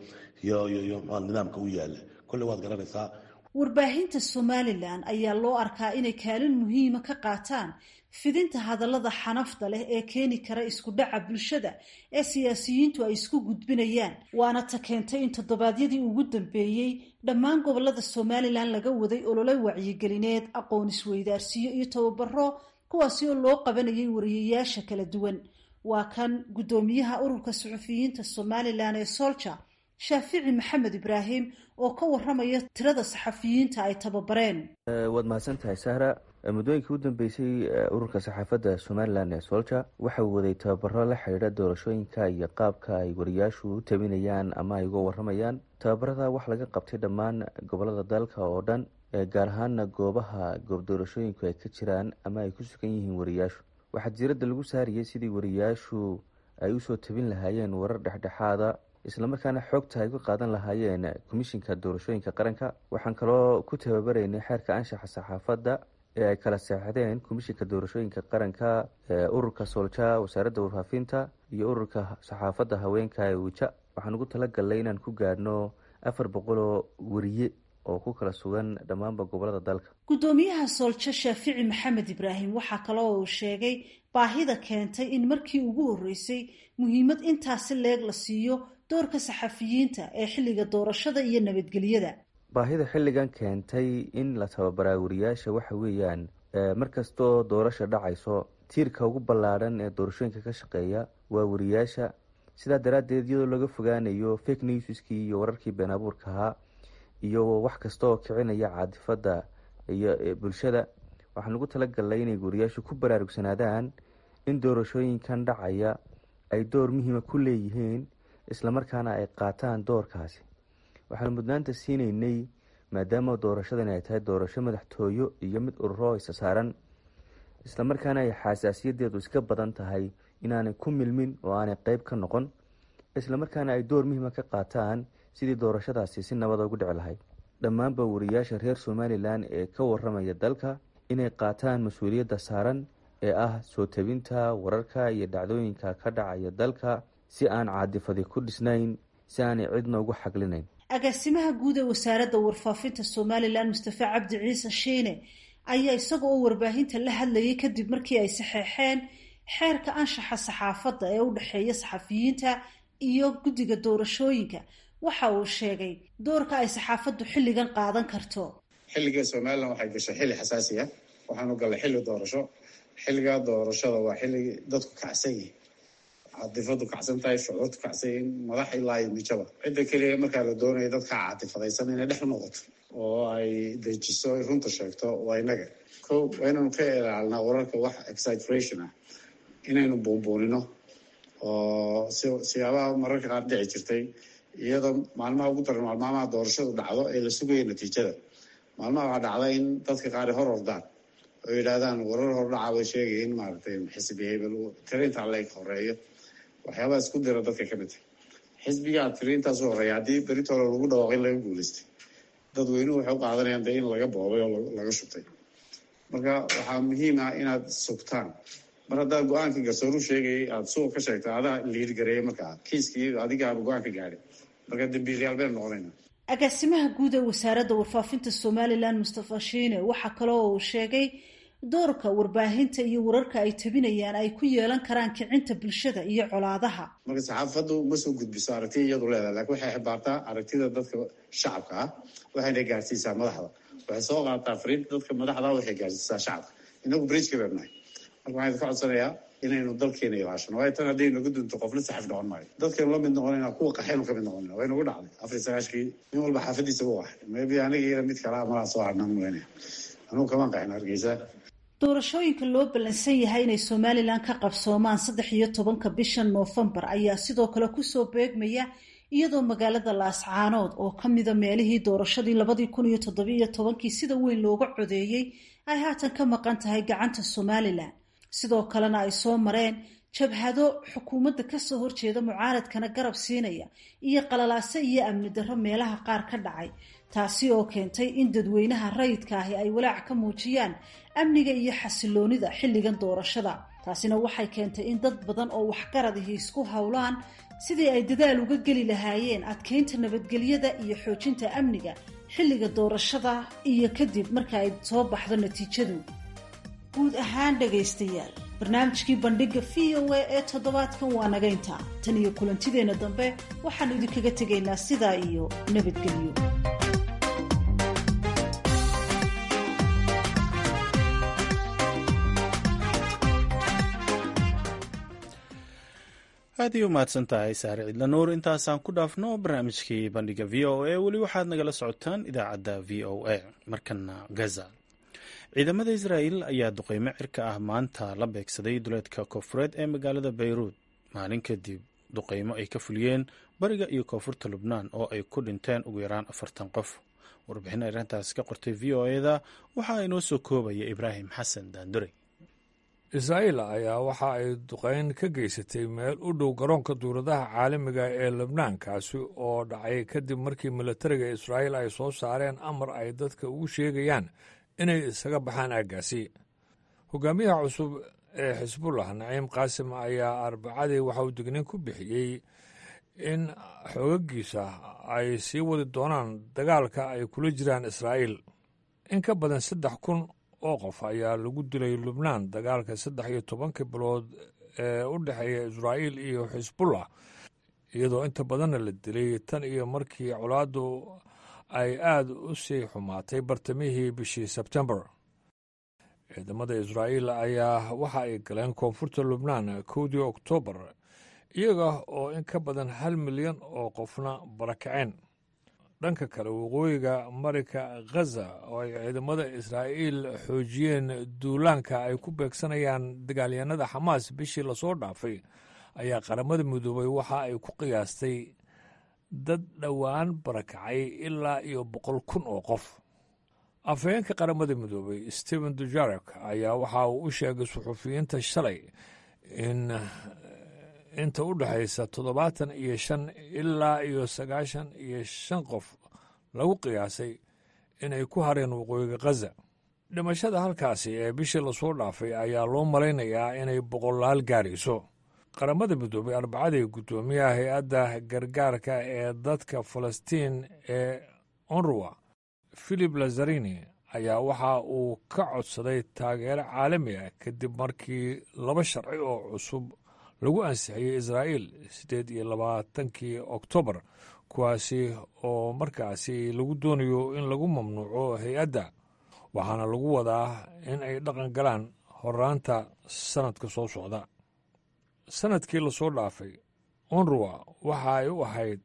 iyo nidaamka u yaala kolley waad garanaysaa warbaahinta somalilan ayaa loo arkaa inay kaalin muhiima ka qaataan fidinta hadallada xanafta leh ee keeni kara isku dhaca bulshada ee siyaasiyiintu ay isku gudbinayaan waana ta keentay in toddobaadyadii ugu dambeeyey dhammaan gobolada somalilan laga waday olole wacyigelineed aqoon isweydaarsiyo iyo tababaro kuwaasi oo loo qabanayay wariyayaasha kala duwan waa kan guddoomiyaha ururka suxufiyiinta somalilan ee solja shaafici maxamed ibraahim oo ka waramaya tirada saxafiyiinta ay tababareen waad mahadsan tahay sahra muddooyinkii u dambeysay ururka saxaafadda somalilan ee solja waxa uu waday tababaro la xidhiidha doorashooyinka iyo qaabka ay wariyaashu u tabinayaan ama ay uga waramayaan tababarada wax laga qabtay dhammaan gobolada dalka oo dhan gaar ahaana goobaha goob doorashooyinku ay ka jiraan ama ay ku sugan yihiin wariyaashu waxaa diiradda lagu saariyey sidii wariyaashu ay usoo tabin lahaayeen warar dhexdhexaada islamarkaana xoogta ay uga qaadan lahaayeen komishinka doorashooyinka qaranka waxaan kaloo ku tababaraynay xeerka anshaxa saxaafadda ee ay kala seexdeen komishinka doorashooyinka qaranka ururka soolja wasaaradda warfaafinta iyo ururka saxaafadda haweenka ee wija waxaan ugu talagalnay inaan ku gaadhno afar boqol oo wariye oo ku kala sugan dhammaanba gobolada dalka guddoomiyaha sooljo shaafici maxamed ibraahim waxaa kaloo uu sheegay baahida keentay in markii ugu horreysay muhiimad intaasi leeg la siiyo doorka saxafiyiinta ee xilliga doorashada iyo nabadgelyada baahida xilligan keentay in la tababaraa wariyaasha waxa weeyaan markastoo doorasha dhacayso tiirka ugu ballaadhan ee doorashooyinka ka shaqeeya waa wariyaasha sidaa daraaddeed iyadoo laga fogaanayo fake newskii iyo wararkii been abuurka ahaa iyo wax kasta oo kicinaya caadifadda iyo bulshada waxaan ugu talagalnay inay wariyaashu ku baraarugsanaadaan in doorashooyinkan dhacaya ay door muhiima ku leeyihiin islamarkaana ay qaataan doorkaasi waxaanu mudnaanta siinaynay maadaama doorashadan ay tahay doorasho madaxtooyo iyo mid ururo isa saaran islamarkaana ay xasaasiyadeedu iska badan tahay inaanay ku milmin oo aanay qeyb ka noqon islamarkaana ay door muhiima ka qaataan sidii doorashadaasi si nabada ugu dhici lahayd dhammaanba wariyaasha reer somalilan ee ka waramaya dalka inay qaataan mas-uuliyadda saaran ee ah soo tabinta wararka iyo dhacdooyinka ka dhacaya dalka si aan caadifadi ku dhisnayn si aanay cidna ugu xaglinayn agaasimaha guud ee wasaaradda warfaafinta somalilan mustafe cabdi ciise shiine ayaa isaga oo warbaahinta la hadlayay kadib markii ay saxeexeen xeerka anshaxa saxaafadda ee u dhexeeya saxafiyiinta iyo guddiga doorashooyinka waxa uu sheegay doorka ay saxaafaddu xilligan qaadan karto xilliga somalilan waxay gashay xilli xasaasi ah waxaanu gallay xilli doorasho xilligaa doorashada waa xilli dadku kacsan yihin catifadu kacsan tahay shucuurtu kacsan yihin madax ilaa iyo mijaba cidda keliya markaa la doonaya dadka catifadaysan inay dhex noqoto oo ay dejiso ay runta sheegto waa inaga ko waa inaynu ka ilaalinaa wararka wax exaggeration ah inaynu buunbuunino oo si siyaabaha mararka qaar dhici jirtay iyadoo maalmaha ugu daran maalmaamaha doorashadu dhacdo ee la sugaya natiijada maalmaha waxaa dhacda in dadka qaar hor ordaan oo yidhaahdaan warar hordhaca bay sheegaya in maaragtay xisbiyey tirintaa layg horeeyo waxyaabaha isku dira dadka ka mid tahay xisbigaa tiriintaasu horeeya haddii beritoola lagu dhawaaqay laga guulaystay dadweynuhu waxay u qaadanayaan dee in laga boobay oo laga shutay marka waxaa muhiim ah inaad sugtaan mar haddaad go-aanka garsooru sheegayay aada suuq ka sheegta adaa liirgareeyay markaa kiiskii adigaaba go-aanka gaadhay marka dambiilayaal baynu noqonayna agaasimaha guud ee wasaaradda warfaafinta somalilan mustafa shiine waxaa kaloo uu sheegay doorka warbaahinta iyo wararka ay tabinayaan ay ku yeelan karaan kicinta bulshada iyo colaadaha marka saxaafaddu ma soo gudbiso aragtiya iyadu leedahay lakin waxay xibaartaa aragtida dadka shacabka ah waxayna gaarsiisaa madaxda waxay soo qaataa fariinta dadka madaxda waxay gaarsiisaa shacabka inagu bridgeka baynu nahay marka waxaan ka codsanayaa inaynu dalkeena ilaashano waayo tan hadday nagu dunto qofna saxaf noqon maayo dadkaynu la mid noqonayna kuwa qaxaynu ka mid noqonayna way nagu dhacday afar sagaashkii nin walba xaafadiisa u ahay maybe aniga iyada mid kalaa malaa soo harnaan malaynaya anugu kamaan qaxin hargeysa doorashooyinka loo ballansan yahay inay somalilan ka qabsoomaan saddex iyo tobanka bisha noofembar ayaa sidoo kale kusoo beegmaya iyadoo magaalada laascaanood oo ka mida meelihii doorashadii labadii kun iyo toddobiiyo tobankii sida weyn looga codeeyey ay haatan ka maqan tahay gacanta somalilan sidoo kalena ay soo mareen jabhado xukuumadda kasoo horjeeda mucaaradkana garab siinaya iyo qalalaase iyo amni darro meelaha qaar ka dhacay taasi oo keentay in dadweynaha rayidka ahi ay walaac ka muujiyaan amniga iyo xasiloonida xilligan doorashada taasina waxay keentay in dad badan oo waxgaradihi isku howlaan sidii ay dadaal uga geli lahaayeen adkeynta nabadgelyada iyo xoojinta amniga xilliga doorashada iyo kadib marka ay soo baxdo natiijadu guud ahaan dhegaystayaal barnaamijkii bandhigga v o a ee toddobaadkan waa naga intaa tan iyo kulantideenna dambe waxaannu idinkaga tegaynaa sidaa iyo nabadgelyo aad iyo umahadsan tahay saare cidla nuur intaasaan ku dhaafno barnaamijkii bandhiga v o a weli waxaad nagala socotaan idaacadda v o a markana gaza ciidamada israa'il ayaa duqeymo cirka ah maanta la beegsaday duleedka koonfureed ee magaalada bayruud maalin kadib duqeymo ay ka fuliyeen bariga iyo koonfurta lubnaan oo ay ku dhinteen ugu yaraan afartan qof warbixin arrintaas ka qortay v o eda waxaa inoo soo koobaya ibraahim xasan daandure israa'iil ayaa waxa ay duqeyn ka geysatay meel u dhow garoonka duuradaha caalamiga ee lebnaan kaasi oo dhacay kadib markii militariga israa'iil ay soo saareen amar ay dadka ugu sheegayaan inay isaga baxaan aaggaasi hogaamiyaha cusub ee xisbullah naciim qaasim ayaa arbacadii waxa uu digniin ku bixiyey in xoogagiisa ay sii wadi doonaan dagaalka ay kula jiraan israa'iil in ka badan saddex kun oo qof ayaa lagu dilay lubnaan dagaalka saddex iyo tobankii bilood ee u dhexeeya israa'iil iyo xisbullah iyadoo inta badanna la dilay tan iyo markii colaaddu ay aad u sii xumaatay bartamihii bishii sebtembar ciidamada israa'iil ayaa waxa ay galeen koonfurta lubnaan kowdii oktoobar iyaga oo in ka badan hal milyan oo qofna barakaceen dhanka kale waqooyiga marinka khaza oo ay ciidamada israa'iil xoojiyeen duulaanka ay ku beegsanayaan dagaalyahanada xamaas bishii lasoo dhaafay ayaa qaramada midoobay waxa ay ku qiyaastay dad dhowaan barakacay ilaa iyo boqol kun oo qof afhayeenka qaramada midoobay stephen dujarek ayaa waxa uu u sheegay suxufiyiinta shalay in inta u dhexaysa toddobaatan iyo shan ilaa iyo sagaashan iyo shan qof lagu qiyaasay inay ku hareen waqooyiga khaza dhimashada halkaasi ee bishii lasoo dhaafay ayaa loo malaynayaa inay boqolaal gaarayso qaramada midoobay arbacadii guddoomiyaha hay-adda gargaarka ee dadka falastiin ee onruwa filip lazarini ayaa waxa uu ka codsaday taageero caalami ah kadib markii laba sharci oo cusub lagu ansixiyey israa'iil siddeed iyo labaatankii oktoobar kuwaasi oo markaasi lagu doonayo in lagu mamnuuco hay-adda waxaana lagu wadaa in ay dhaqan galaan horaanta sannadka soo socda sannadkii lasoo dhaafay onruwa waxa ay u ahayd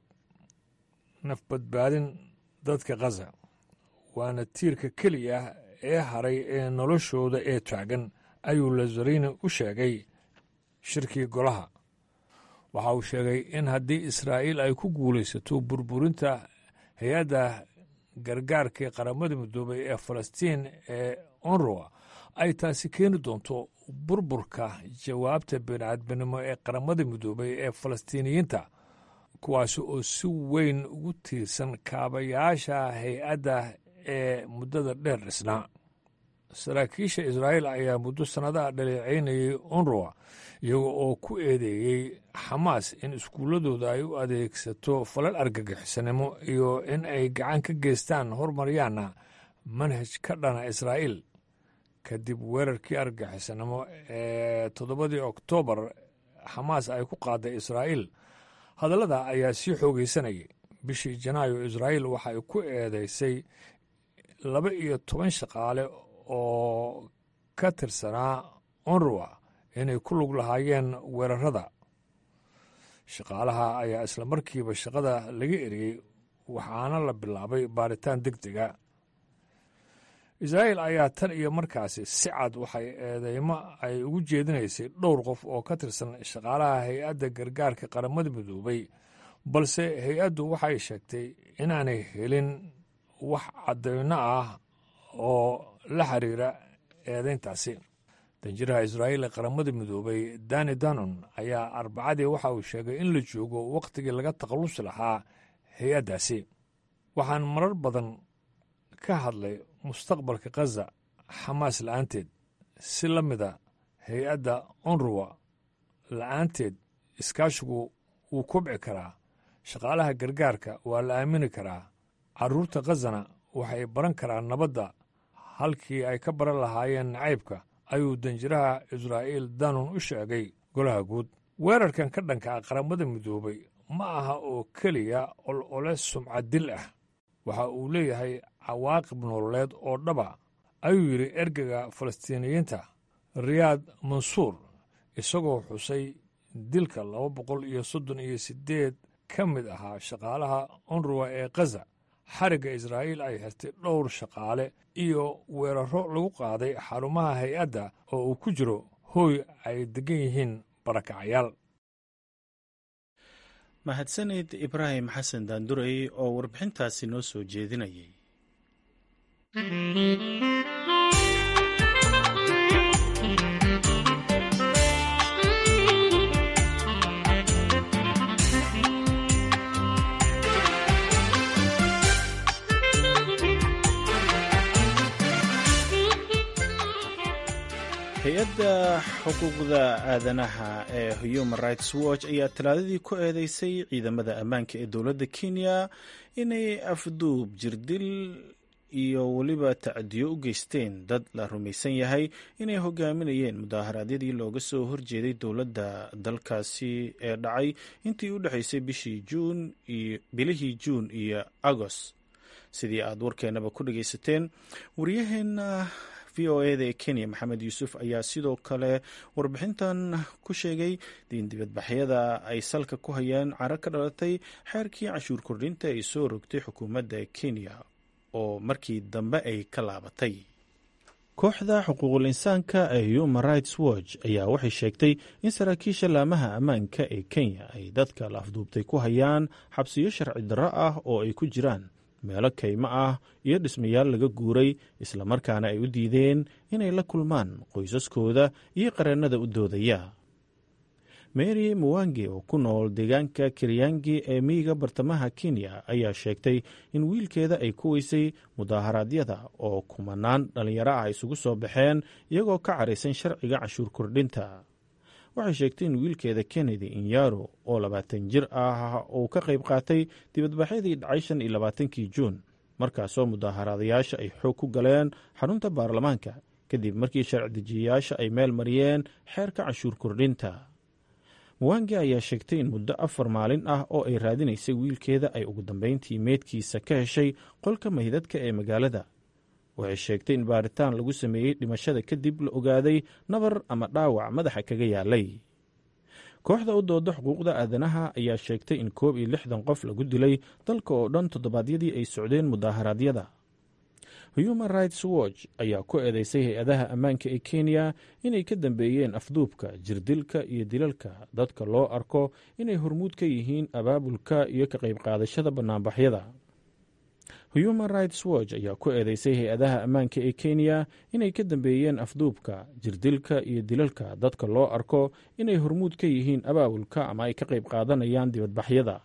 nafbadbaadin dadka khaza waana tiirka keliya ee haray ee noloshooda ee taagan ayuu lazarini u sheegay shirkii golaha waxa uu sheegay in haddii israa'iil ay ku guulaysato burburinta hay-adda gargaarka qaramada midoobay ee falastiin ee onruwa ay taasi keeni doonto burburka jawaabta bini'aadminimo ee qaramada midoobay ee falastiiniyiinta kuwaasi oo si weyn ugu tiirsan kaabayaasha hay-adda ee muddada dheer dhisnaa saraakiisha israa'iil ayaa muddo sannadaha dhaleeceynayay onruwa iyaga oo ku eedeeyey xamaas in iskuulladooda ay u adeegsato falal argagixisanimo iyo in ay gacan ka geystaan hormaryaana manhaj ka dhana israa'iil kadib weerarkii argagixisanimo ee toddobadii oktoobar xamaas ay ku qaaday israa'iil hadallada ayaa sii xoogaysanayay bishii janaayo israa'iil waxa ay ku eedeysay laba iyo toban shaqaale oo ka tirsanaa onruwa inay ku lug lahaayeen weerarada shaqaalaha ayaa isla markiiba shaqada laga eriyey waxaana la bilaabay baaritaan deg dega israa'iil ayaa tan iyo markaasi si cad waxay eedeymo ay ugu jeedinaysay dhowr qof oo ka tirsan shaqaalaha hay-adda gargaarka qaramada midoobay balse hay-addu waxay sheegtay inaanay helin wax caddayno ah oo la xiriira eedeyntaasi danjiraha israa'iil ee qaramada midoobay dani danon ayaa arbacadii waxa uu sheegay in la joogo wakhtigii laga takhallusi lahaa hay-addaasi waxaan marar badan ka hadlay mustaqbalka khaza xamaas la'aanteed si la mida hay-adda onruwa la'aanteed iskaashigu wuu kobci karaa shaqaalaha gargaarka waa la aamini karaa carruurta khazana waxay baran karaan nabadda halkii ay ka baran lahaayeen nacaybka ayuu danjiraha israa'iil danon u sheegay golaha guud weerarkan ka dhanka ah qaramada midoobay ma aha oo keliya ol-ole sumcadil ah waxa uu leeyahay cawaaqib nololeed oo dhaba ayuu yidhi ergega falastiiniyiinta riyaad mansuur isagoo xusay dilka laba boqol iyo soddon iyo siddeed ka mid ahaa shaqaalaha onruwa ee khaza xarigga israa'iil ay xirtay dhowr shaqaale iyo weerarro lagu qaaday xarumaha hay-adda oo uu ku jiro hooy ay deggan yihiin barakacayaal mahadsanid ibraahim xasan daandurey oo warbixintaasi noo soo jeedinayay hay-adda xuquuqda aadanaha ee human rights watch ayaa talaadadii ku eedeysay ciidamada ammaanka ee dowladda kenya inay afduub jirdil iyo weliba tacdiyo u geysteen dad la rumaysan yahay inay hogaaminayeen mudaaharaadyadii looga soo horjeeday dowladda dalkaasi ee dhacay intii u dhexaysay bishii juun iyo bilihii juun iyo agost sidii aad warkeenaba ku dhageysateen waryaheena v o eda ee kenya maxamed yuusuf ayaa sidoo kale warbixintan ku sheegay in dibadbaxyada ay salka ku hayaan caro ka dhalatay xeerkii cashuur kordhinta ay soo rogtay xukuumadda kenya oo markii dambe ay ka laabatay kooxda xuquuqul insaanka ee human rights watch ayaa waxay sheegtay in saraakiisha laamaha ammaanka ee kenya ay dadka la afduubtay ku hayaan xabsiyo sharci darro ah oo ay ku jiraan meelo kaymo ah iyo dhismayaal laga guuray islamarkaana ay u diideen inay la kulmaan qoysaskooda iyo qareennada u doodaya mary muwange oo ku nool deegaanka kiryangi ee miyiga bartamaha kenya ayaa sheegtay in wiilkeeda ay ku weysay mudaaharaadyada oo kumanaan dhallinyaro ah isugu soo baxeen iyagoo ka caraysan sharciga cashuur kordhinta waxay sheegtay in wiilkeeda kennedy inyaro oo labaatan jir ah uu ka qayb qaatay dibadbaxyadii dhacay shan iyo labaatankii juun markaasoo mudaaharaadayaasha ay xoog ku galeen xarunta baarlamaanka kadib markii sharci dejiyayaasha ay meel mariyeen xeerka cashuur kordhinta muwange ayaa sheegtay in muddo afar maalin ah oo ay raadinaysay wiilkeeda ay ugu dambeyntii meydkiisa ka heshay qolka maydadka ee magaalada waxay sheegtay in baaritaan lagu sameeyey dhimashada kadib la ogaaday nabar ama dhaawac madaxa kaga yaalay kooxda u dooda xuquuqda aadanaha ayaa sheegtay in koob iyo lixdan qof lagu dilay dalka oo dhan toddobaadyadii ay socdeen mudaaharaadyada human rights watch ayaa ku eedeysay hay-adaha ammaanka ee kenya inay ka dambeeyeen afduubka jirdilka iyo dilalka dadka loo arko inay hormuud ka yihiin abaabulka iyo ka qayb qaadashada bannaanbaxyada human rights watch ayaa ku eedeysay hay-adaha ammaanka ee kenya inay ka dambeeyeen afduubka jirdilka iyo dilalka dadka loo arko inay hormuud ka yihiin abaabulka ama ay ka qayb qaadanayaan dibadbaxyada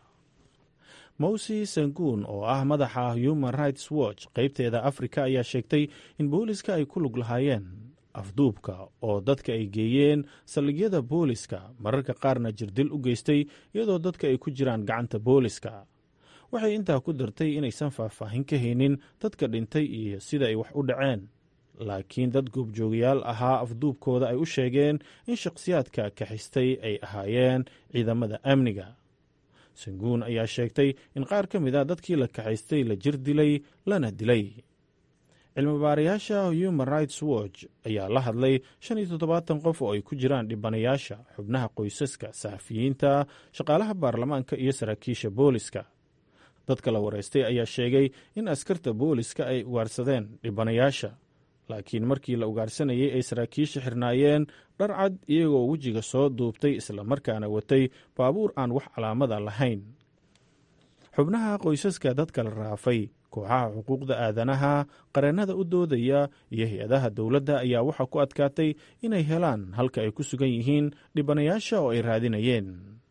mowsi sanguun oo ah madaxa human rights watch qeybteeda afrika ayaa sheegtay in booliska ay ku lug lahaayeen afduubka oo dadka ay geeyeen saldhigyada booliska mararka qaarna jirdil u geystay iyadoo dadka ay ku jiraan gacanta booliska waxay intaa ku dartay inaysan faahfaahin ka haynin dadka dhintay iyo sida ay wax u dhaceen laakiin dad goobjoogayaal ahaa afduubkooda ay u sheegeen in shakhsiyaadka kaxistay ay ahaayeen ciidamada amniga sanguun ayaa sheegtay in qaar ka mid a dadkii la kaxaystay la jir dilay lana dilay cilmibaarayaasha human rights watch ayaa la hadlay shan iyo toddobaatan qof oo ay ku jiraan dhibanayaasha xubnaha qoysaska saxafiyiinta shaqaalaha baarlamaanka iyo saraakiisha booliska dadka la wareystay ayaa sheegay in askarta booliska ay ugaarsadeen dhibanayaasha laakiin markii la ugaarsanayay ay saraakiisha xirnaayeen dhar cad iyagoo wejiga soo duubtay islamarkaana watay baabuur aan wax calaamada lahayn xubnaha qoysaska dadka la raafay kooxaha xuquuqda aadanaha qareennada u doodaya iyo hay-adaha dowladda ayaa waxaa ku adkaatay inay helaan halka ay ku sugan yihiin dhibanayaasha oo ay raadinayeen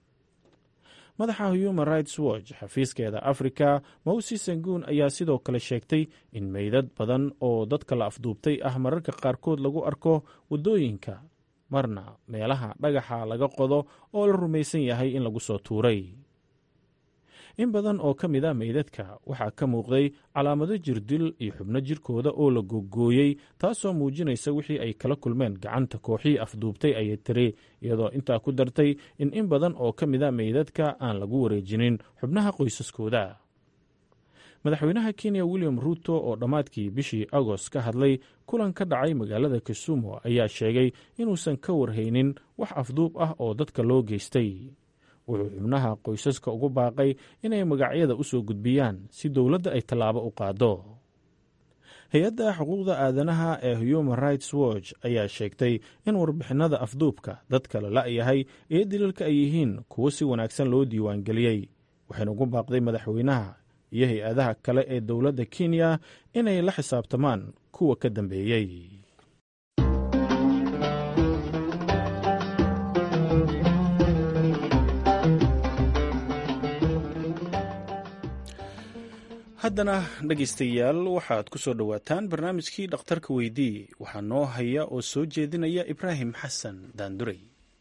madaxa human rights watch xafiiskeeda afrika mowsi sanguun ayaa sidoo kale sheegtay in meydad badan oo dadka la afduubtay ah mararka qaarkood lagu arko waddooyinka marna meelaha dhagaxa laga qodo oo la rumaysan yahay in lagu soo tuuray in badan oo ka mid a meydadka waxaa ka muuqday calaamado jirdil iyo xubno jirkooda oo la gogooyey taasoo muujinaysa wixii ay kala kulmeen gacanta kooxii afduubtay ayay tiri iyadoo intaa ku dartay in in badan oo ka mid a meydadka aan lagu wareejinin xubnaha qoysaskooda madaxweynaha kenya william ruuto oo dhammaadkii bishii agost ka hadlay kulan ka dhacay magaalada kisumu ayaa sheegay inuusan ka warhaynin wax afduub ah oo dadka loo geystay wuxuu xubnaha qoysaska ugu baaqay inay magacyada u soo gudbiyaan si dowladda ay tallaabo u qaado hay-adda xuquuqda aadanaha ee human rights watch ayaa sheegtay in warbixinada afduubka dadka la la'yahay iyo dilalka ay yihiin kuwo si wanaagsan loo diiwaangeliyey waxayna ugu baaqday madaxweynaha iyo hay-adaha kale ee dowladda kenya inay la xisaabtamaan kuwa ka dambeeyey haddana dhegaystayaal waxaad ku soo dhowaataan barnaamijkii dhakhtarka weydii waxaa noo haya oo soo jeedinaya ibraahim xasan daandurey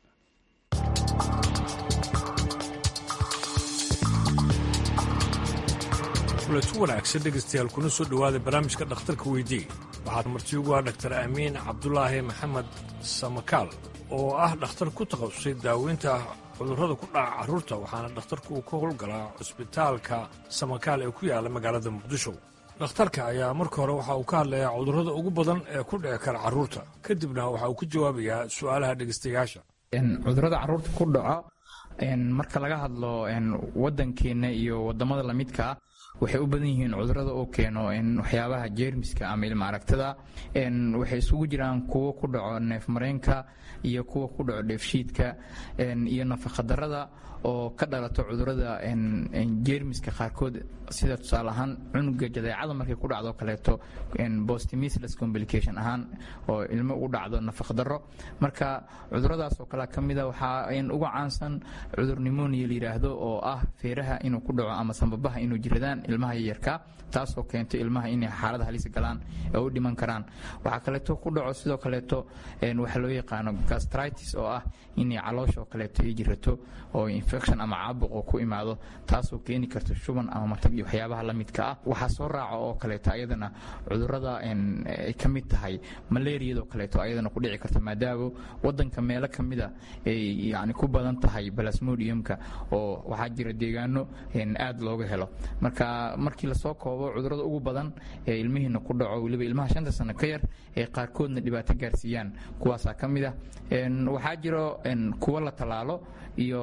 kuletu wanaagsan dhegaystayaal kuna soo dhowaada barnaamijka dhakhtarka weydii waxaad marti ugu ah dhaktar amiin cabdulaahi maxamed samakaal oo ah dhakhtar ku takhasusay daaweynta cudurrada ku dhaca carruurta waxaana dhakhtarku uu ka howlgalaa cusbitaalka samakaal ee ku yaalla magaalada muqdisho dhakhtarka ayaa marka hore waxa uu ka hadlayaa cudurrada ugu badan ee ku dhici kara carruurta kadibna waxa uu ka jawaabayaa su'aalaha dhegaystayaasha cudurrada carruurta ku dhaco marka laga hadlo waddankeenna iyo waddamada lamidkaa waxay u badan yihiin cudurada oo keeno waxyaabaha jeermiska ama ilma aragtada waxay isugu jiraan kuwo ku dhaco neefmareenka iyo kuwa ku dhaco dheefshiidka iyo nafaqadarada oo ka dhalato cudurada jeermiska qaarkood sida tusaale ahaan cunuga jadeecada markay ku dhacdo kaleeto bostimisless complication ahaan oo ilmo ugu dhacdo nafaqdaro marka cuduradaas oo kale kamida waxaa uga caansan cudur nimonia la yidhaahdo oo ah feeraha inuu ku dhaco ama sambabaha inuu jiradaan ilmaha yaryarka taasoo keento ilmaha inay xaalada halis galaan ee u dhiman karaan waxaa kaleeto ku dhaco sidoo kaleeto waxa loo yaqaano gastritis oo ah inay caloosha oo kaleeto ay jirato oo infection ama caabuq oo ku imaado taasoo keeni karta shuban ama matag iyo waxyaabaha la midka ah waxaa soo raaca oo kaleeto ayadana cudurada ay ka mid tahay malaariyadoo kaleeto ayadana ku dhici karta maadaama wadanka meelo kamida ay yani ku badan tahay balasmodiumka oo waxaa jira deegaano aad looga helo marka markii lasoo koobo cudurada ugu badan ee ilmihiina ku dhaco weliba ilmaha shanta sano ka yar ee qaarkoodna dhibaato gaarsiiyaan kuwaasaa ka mid ah waxaa jiro kuwo la tallaalo iyo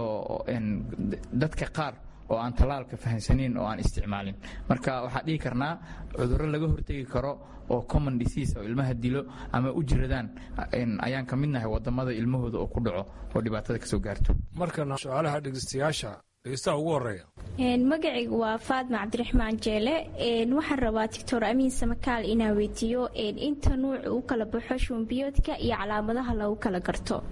dadka qaar oo aan tallaalka fahamsanayn oo aan isticmaalin marka waxaa dhihi karnaa cudurro laga hortegi karo oo common disease oo ilmaha dilo ama u jiradaan ayaan ka midnahay wadamada ilmahooda oo ku dhaco oo dhibaatada kasoo gaarto markana su-aalaha dhegeystayaasha dhegeystaha ugu horeeya magacaygu waa faadma cabdiraxmaan jeele waxaan rabaa doctor amiin samakaal inaa weydiiyo inta nuuc u kala baxo shubanbiyoodka iyo calaamadaha lagu kala garto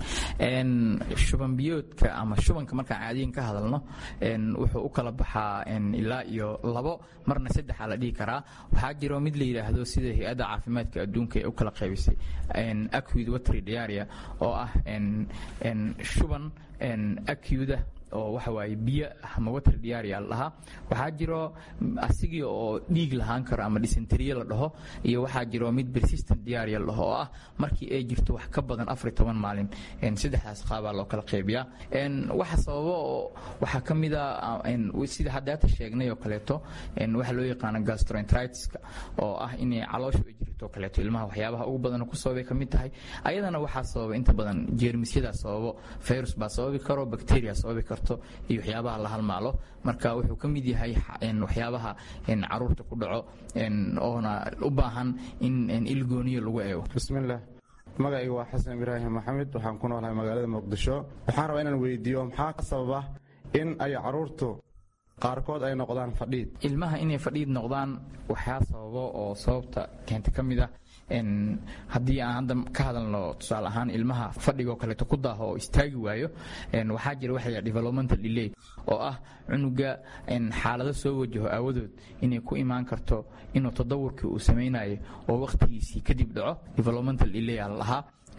shubanbiyoodka ama shubanka markaan caadiyan ka hadalno wuxuu u kala baxaa ilaa iyo labo marna saddexa la dhihi karaa waxaa jiro mid la yidhaahdo sida hay-adda caafimaadka adduunka ee u kala qaybisay acud watry diaria oo ah shuban acuda oo waxa waaye biyo ama water diaria la dhahaa waxaa jiro asigii oo dhiig lahaan karo ama dysenteriye la dhaho iyo waxaa jiro mid persistent diaria la dhaho oo ah markii ay jirto wax ka badan afar toban maalin saddexdaas qaabaa loo kala qaybiyaa waxa sababa oo waxaa ka mid a sida haddaata sheegnay oo kaleeto waxa loo yaqaano gastroenteritiska oo ah inay calooshu ay jirto kaleeto ilmaha waxyaabaha ugu badan ku sababay ka mid tahay ayadana waxaa sababa inta badan jeermisyadaa sababo virus baa sababi karo bacteria sababi karo iyo waxyaabaha la halmaalo marka wuxuu ka mid yahay waxyaabaha caruurta ku dhaco oona u baahan in ilgooniyo lagu eego bismillaah magacaygu waa xasan ibraahim maxamed waxaan ku noolahay magaalada muqdisho waxaan rabaa inaan weydiiyo maxaa ka sababa in ay caruurtu qaarkood ay noqdaan fadhiid ilmaha inay fadhiid noqdaan waxaa sababo oo sababta keenta ka mid ah haddii aan hadda ka hadalno tusaale ahaan ilmaha fadhigoo kaleeto ku daaho oo istaagi waayo waxaa jira waxa la developmental delay oo ah cunuga xaalado soo wajaho aawadood inay ku imaan karto inuu tadawurkii uu samaynayo oo wakhtigiisii kadib dhaco developmental delay aa la lahaa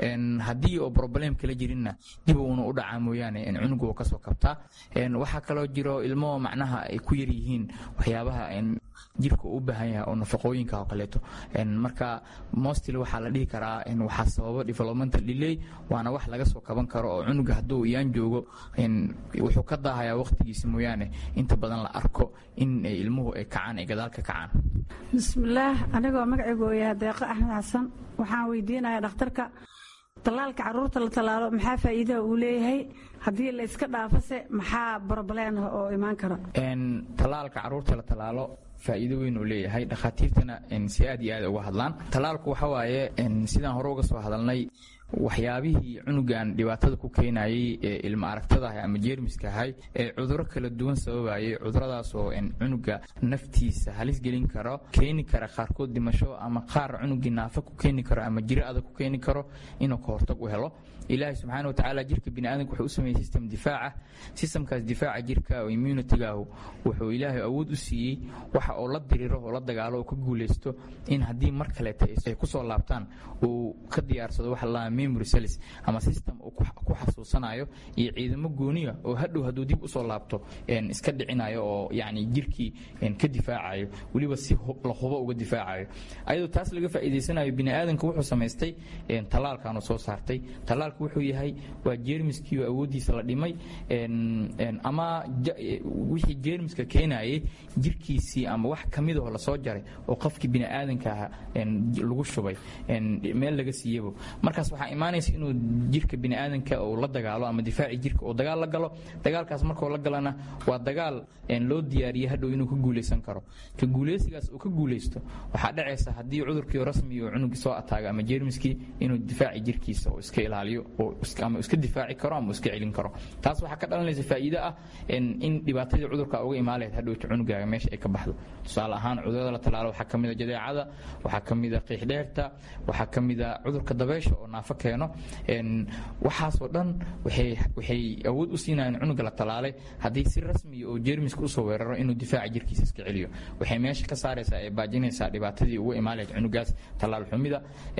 haddii oo problem kala jirinna dib uuna u dhacaa mooyaane cunuga uu kasoo kabtaa waxaa kaloo jiro ilmo macnaha ay ku yar yihiin waxyaabaha jirka uu u baahan yahay oo nafaqooyinka oo kaleeto marka mostly waxaa la dhihi karaa waxaa sababa developmental delay waana wax laga soo kaban karo oo cunuga hadduu iyaan joogo wuxuu ka daahayaa waqtigiisa mooyaane inta badan la arko in ilmuhu ay kacaan ay gadaal ka kacaan bismillaah anigoo magacaygu yahay deeqo axmed xasan waxaan weydiinayaa dhakhtarka tallaalka caruurta la tallaalo maxaa faa'iidaha uu leeyahay haddii la iska dhaafase maxaa broblem ah oo imaan kara tallaalka caruurta la tallaalo faa'iido weyn uu leeyahay dhakhaatiirtana si aad iyo aad uga hadlaan tallaalku waxa waaye sidaan hore uga soo hadalnay waxyaabihii cunugan dhibaatada ku keenayay ee ilmo aragtadaah ama jeermiska ahay ee cuduro kala duwan sababayay cuduradaas oo cunuga naftiisa halis gelin karo keeni kara qaarkood dhimasho ama qaar cunugii naafa ku keeni karo ama jiro adag ku keeni karo inuu ka hortag u helo ilaahay subxaana watacaala jirka biniaadanka wuxuu u sameeyey system difaaca systemkaas difaaca jirka oo immunitygaahu wuxuu ilaahay awood u siiyey waxa oo la diriro oo la dagaalo oo ka guulaysto in haddii mar kaleeta ay kusoo laabtaan uu ka diyaarsado waxa la memory cells ama system uu ku xasuusanayo iyo ciidamo gooniya oo hadhow hadduu dib usoo laabto iska dhicinayo oo yacni jirkii ka difaacayo weliba si la hubo uga difaacayo ayadoo taas laga faa'iidaysanayo biniaadanka wuxuu samaystay tallaalkaanu soo saartay tallaalku wuxuu yahay waa jeermiskiioo awooddiisa la dhimay ama wixii jeermiska keenayay jirkiisii ama wax ka midahoo lasoo jaray oo qofkii biniaadanka aha lagu shubay meel laga siiyabo markaas waxaa imaanaysa inuu jirka biniaadanka uu la dagaalo ama difaaci jirka uu dagaal la galo dagaalkaas markuu la galana waa dagaal loo diyaariyey hadhow inuu ka guulaysan karo ka guulaysigaas uu ka guulaysto waxaa dhacaysa haddii cudurkii rasmi uu cunugii soo ataaga ama jeermiskii inuu difaaci jirkiisa uu iska ilaaliyo ama iska difaaci karo ama iska celin karo taas waxaa ka dhalanaysa faa'iido ah in dhibaatadii cudurka uga imaan lahayd hadhowta cunugaaga meesha ay ka baxdo tusaale ahaan cudurada la talaalo waxaa ka mid a jadeecada waxaa ka mid a qiixdheerta waxaa ka mid a cudurka dabeysha oo naafo keeno waxaasoo dhan waxay awood u siinayaan cunuga la talaalay haddii si rasmiya oo jeermiska usoo weeraro inuu difaaca jirkiisa iska celiyo waxay meesha ka saaraysaa ee baajinaysaa dhibaatadii uga imaan lahayd cunugaas tallaal xumida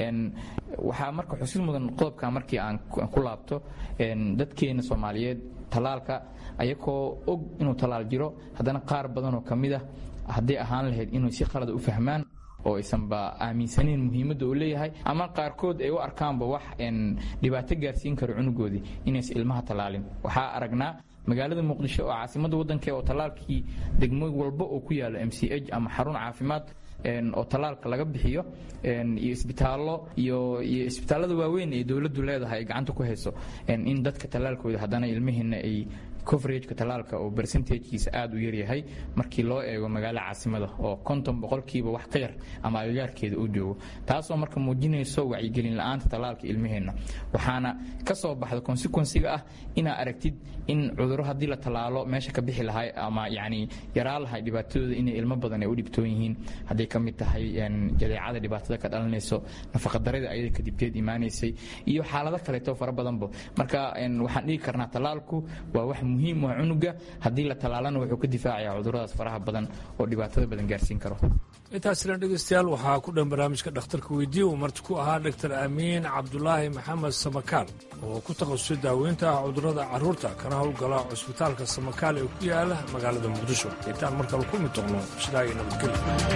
waxaa marka xusid mudan qodobka markii aan ku laabto dadkeena soomaaliyeed tallaalka ayakoo og inuu tallaal jiro haddana qaar badanoo ka mid ah hadday ahaan lahayd inuu si qalada u fahmaan oo aysanba aaminsanayn muhiimadda uu leeyahay ama qaarkood ay u arkaanba wax dhibaato gaarsiin karo cunugoodii inaysan ilmaha tallaalin waxaa aragnaa magaalada muqdisho oo caasimadda waddanka oo tallaalkii degmo walba oo ku yaalo m c h ama xarun caafimaad oo tallaalka laga bixiyo iyo isbitaallo iyo iyo isbitaallada waaweyn ee dowladdu leedahay ay gacanta ku hayso in dadka tallaalkooda haddana ilmihiina ay coverageka tallaalka oo percentagekiisa aad u yaryahay markii loo eego magaalo caasimada oo konton boqolkiiba wax ka yar ama agagaarkeeda uu joogo taasoo marka muujinayso wacyigelin la-aanta tallaalka ilmaheenna waxaana ka soo baxda consequensiga ah inaa aragtid in cuduro haddii la tallaalo meesha ka bixi lahay ama yacni yaraa lahay dhibaatadooda inay ilmo badan ay u dhibtoon yihiin hadday ka mid tahay jadeecada dhibaatada ka dhalanayso nafaqadarada ayada kadibteed imaanaysay iyo xaalado kaleeto fara badanba marka waxaan dhigi karnaa tallaalku waa wax muhiim waa cunuga haddii la tallaalana wuxuu ka difaacayaa cuduradaas faraha badan oo dhibaatada badan gaarsiin karo intaasina dhegeystayaal waxaa ku dhan barnaamijka dhakhtarka weydiiya uu marti ku ahaa dhaktar amiin cabdulaahi maxamed samakaal oo ku takhasusay daaweynta ah cudurrada carruurta kana howlgala cusbitaalka samakaal ee ku yaala magaalada muqdisho intaan markale ku mid doqno sidaa iyo nabadgelyo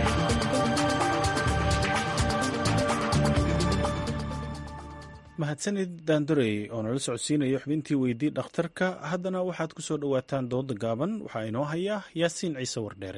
mahadsanid daandorey oo nala socodsiinaya xubintii weydii dhakhtarka haddana waxaad ku soo dhowaataan dooda gaaban waxaa inoo haya yaasiin ciise wardheere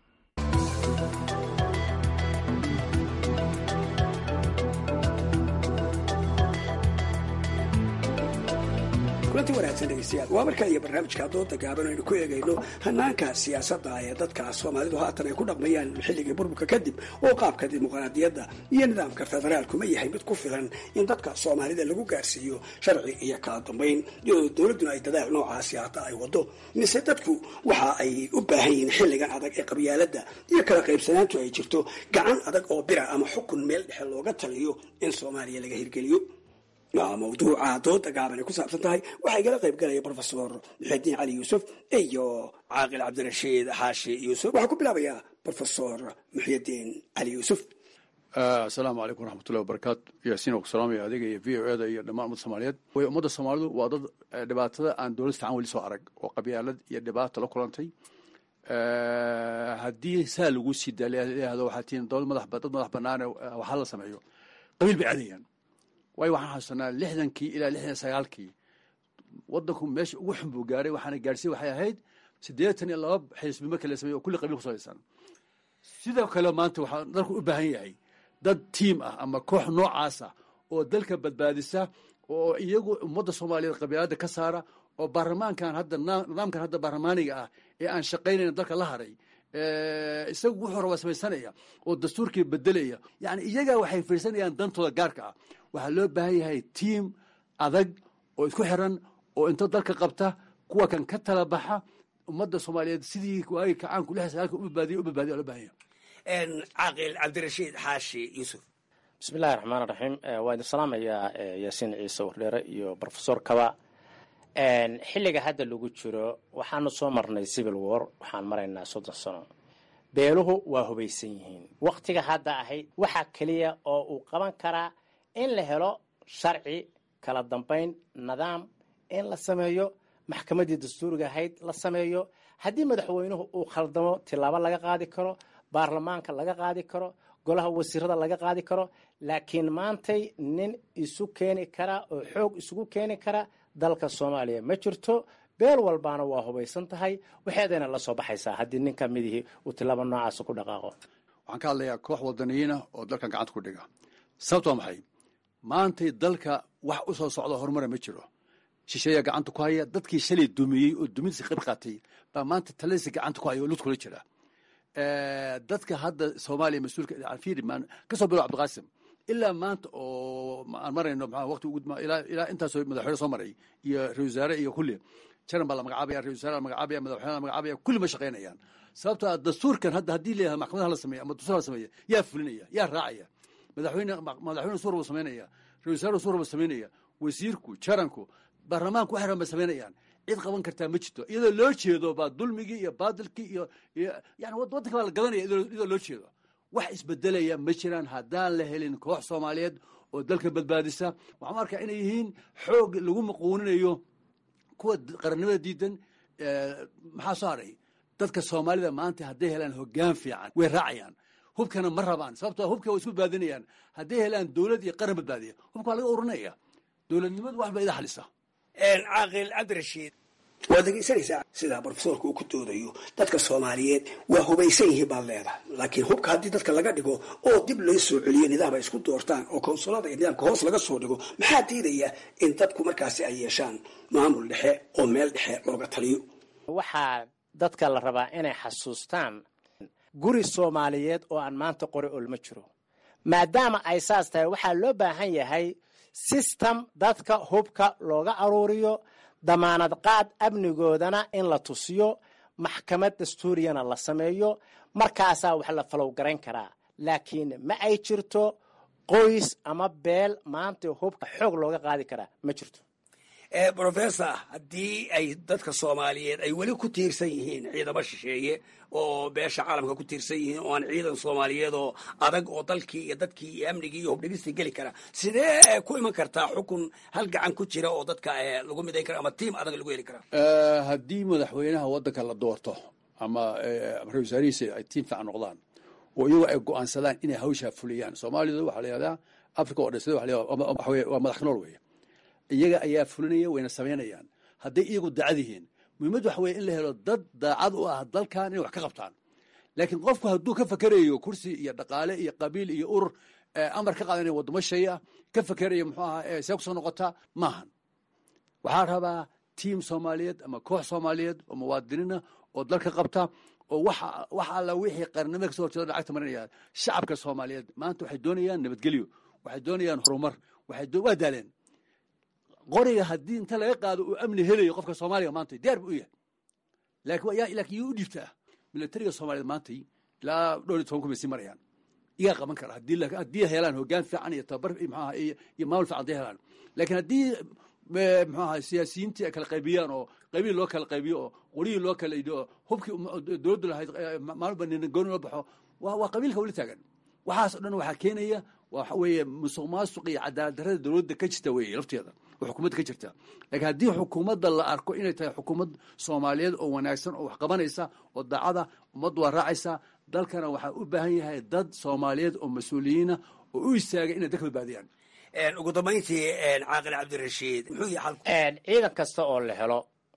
kulanti wanaagsan dhegeystayaal waa markaa iyo barnaamijka dooda gaaban aynu ku eegayno hanaanka siyaasadda ee dadka soomaalidu haatan ay ku dhaqmayaan xilligii burburka kadib oo qaabka dimuqraadiyadda iyo nidaamka federaalku ma yahay mid ku filan in dadka soomaalida lagu gaarsiiyo sharci iyo kala dambayn iyadoo dowladduna ay dadaal noocaasi hata ay wado mise dadku waxa ay u baahan yihiin xilligan adag ee qabyaaladda iyo kala qaybsanaantu ay jirto gacan adag oo bira ama xukun meel dhexe looga taliyo in soomaaliya laga hirgeliyo mawduuca dooda gaaban ay ku saabsan tahay waxaa igala qayb galaya brofesor muxidiin cali yuusuf iyo caaqil cabdirashiid xaashi yuusuf waxaa ku bilaabayaa brofesor muxyidiin cali yuusuf asalaamu calaykum waraxmatullahi wabarakaatu yaasiin waa ku salaamaya adiga iyo v o eda iyo dhammaan ummadda soomaaliyeed way ummadda soomaalidu waa dad dhibaatada aan dowlad fiican weli soo arag oo qabyaalad iyo dhibaato la kulantay haddii saa lagu sii daayahdo waxaa tihiin dowlad madax dad madax banaane waxaa la sameeyo qabiil bay aadayaan waayo waxaan xasuusanaa lixdankii ilaa lixdan sagaalkii waddanku meesha ugu xun buu gaaray waxaana gaarsiin waxay ahayd siddeetan iyo laba xisbi marka la sameeyo oo kulli qabiil kusalaysan sidoo kale maanta waxaa dalku u baahan yahay dad tiim ah ama koox noocaasa oo dalka badbaadisa oo iyagu ummadda soomaaliyeed qabiilada ka saara oo baarlamaankan hadda nidaamkan hadda baarlamaaniga ah ee aan shaqaynayn dalka la haray isagu wuxuu rabaa samaysanaya oo dastuurkii bedelaya yani iyagaa waxay fiirsanayaan dantooda gaarka ah waxaa loo baahan yahay tiim adag oo isku xiran oo inta dalka qabta kuwa kan ka tala baxa ummadda soomaaliyeed sidii waagi kacaanku lix sagaalka u badbaadiya u badbaadiya loo baahan yahay caaqil cabdirashiid xaashi yuusuf bismillahi raxmaan raxiim waa idin salaamayaa yaasiin ciise wardheere iyo brofesor kaba xilliga hadda lagu jiro waxaanu soo marnay civil war waxaan maraynaa soddon sano beeluhu waa hubaysan yihiin waktiga hadda ahayd waxaa keliya oo uu qaban karaa in la helo sharci kala dambayn nidaam in la sameeyo maxkamaddii dastuuriga ahayd la sameeyo haddii madaxweynuhu uu khaldamo tilaabo laga qaadi karo baarlamaanka laga qaadi karo golaha wasiirada laga qaadi karo laakiin maantay nin isu keeni kara oo xoog isugu keeni kara dalka soomaaliya ma jirto beel walbaana waa hubaysan tahay waxeedayna la soo baxaysaa haddii nin ka midihii uu tilaabo noocaasa ku dhaqaaqo waxaan ka hadlayaa koox wadaniyiina oo dalkan gacanta ku dhiga sababto waa maxay maantay dalka wax u soo socda horumara ma jiro shisheeyaa gacanta ku haya dadkii shalay dumiyey oo dumintiisa qayb qaatay baa maanta taladiisa gacanta ku haya oo lud kula jira dadka hadda soomaaliya mas-uulka fiiri maan ka soo bilo cabdiqaasim ilaa maanta oo aan marayno maxaa waqti ugu ilaa ilaa intaasoo madaxweyne soo maray iyo ra-isul wasaare iyo kulli jaran baa la magacaabaya ra-isul wasaare la magacaabaya madaxweyne la magacaabaya kulli ma shaqaynayaan sababto ah dastuurkan hadda haddii leeyahay maxkamadaha la sameeya ama dastuur la sameeya yaa fulinaya yaa raacaya madaxweyne madaxweyne suur buu samaynaya ra-isul wasaare suur buu samaynaya wasiirku jaranku baarlamaanku waxay rabaan samaynayaan cid qaban kartaa ma jirto iyadoo loo jeedo baa dulmigii iyo baadilkii iyo yani waddanka baa la gadanaya iyadoo loo jeedo wax isbedelaya ma jiraan haddaan la helin koox soomaaliyeed oo dalka badbaadisa waxaan arkaa inay yihiin xoog lagu maquuninayo kuwa qarannimada diidan maxaa soo haray dadka soomaalida maanta hadday helaan hoggaan fiican way raacayaan hubkana ma rabaan sababtoo hubka way isku badbaadinayaan hadday helaan dowlad iyo qaran badbaadiya hubka waa laga urinaya dowladnimadu wax ba ida xalisa caaqil cabdirashiid waad dhegeysanaysaa sidaa brofesorka uu ku doodayo dadka soomaaliyeed waa hubaysan yihiin baad leedahay laakiin hubka haddii dadka laga dhigo oo dib loo soo celiyo nidaam ay isku doortaan oo konsulada iyo nidaamka hoos laga soo dhigo maxaa diidaya in dadku markaasi ay yeeshaan maamul dhexe oo meel dhexe looga taliyo waxaa dadka la rabaa inay xasuustaan guri soomaaliyeed oo aan maanta qori olma jiro maadaama ay saas tahay waxaa loo baahan yahay system dadka hubka looga aruuriyo damaanad qaad amnigoodana in la tusiyo maxkamad dastuuriyana la sameeyo markaasaa wax la falow garayn karaa laakiin ma ay jirto qoys ama beel maanta hubka xoog looga qaadi karaa ma jirto brofessor haddii ay dadka soomaaliyeed ay weli ku tiirsan yihiin ciidamo shisheeye oo beesha caalamka ku tiirsan yihiin oo aan ciidan soomaaliyeed oo adag oo dalkii iyo dadkii iyo amnigii iyo hubdhigistii geli kara sidee ku iman kartaa xukun hal gacan ku jira oo dadka lagu midayn kara ama tiim adag lagu heli karaa haddii madaxweynaha waddanka la doorto ama ra-isul wasaarihiisa ay tiim fiican noqdaan oo iyagu ay go-aansadaan inay hawshaa fuliyaan soomaalidu waxaa la yihahdaa africa oo dhan sida waa madax nool weeye iyaga ayaa fulinaya wayna samaynayaan hadday iyagu daacad yihiin muhiimad waxa weye in la helo dad daacad u ah dalkan inay wax ka qabtaan laakiin qofku hadduu ka fakerayo kursi iyo dhaqaale iyo qabiil iyo urur amar ka qaadanaya waddamo shay ah ka fakerayo muxuu ahaa see kusoo noqotaa maahan waxaa rabaa tiim soomaaliyeed ama koox soomaaliyeed oo muwaadiniina oo dalka qabta oo wax alla wixii qarnimada kasoo horjeeda lacagta marinaya shacabka soomaaliyeed maanta waxay doonayaan nabadgelyo waxay doonayaan horumar waa daaleen qoriga haddii inta laga qaado uu amni helayo qofka soomaaliga maanta diyaar bu u yahay laakiin yuu u dhiibtaa milatariga soomaaliyeed maantay ilaa dhowr iyo toban kun bay sii marayaan iyaa qaban kara haddii helaan hoggaan fiican iyo tababar maxaaha iyo maamul fiican hadday helaan laakiin haddii muxuu aha siyaasiyiintii ay kala qaybiyaan oo qaybihi loo kala qaybiyo oo qorihii loo kala idho oo hubkii dowladdu lahayd maalba nina gooni loo baxo waa qabiilka weli taagan waxaas o dhan waxaa keenaya waxa weeye musuq maasuq iyo cadaalad darrada dowladda ka jirta weeye lafteeda oo xukuumadda ka jirta laakiin haddii xukuumadda la arko inay tahay xukuumad soomaaliyeed oo wanaagsan oo wax qabanaysa oo daacada ummaddu waa raacaysa dalkana waxaa u baahan yahay dad soomaaliyeed oo mas-uuliyiina oo u istaagay inay dalka badbaadiyaan ugu dambayntii caaqil cabdirashiid muxuu yahay xalku ciidan kasta oo la helo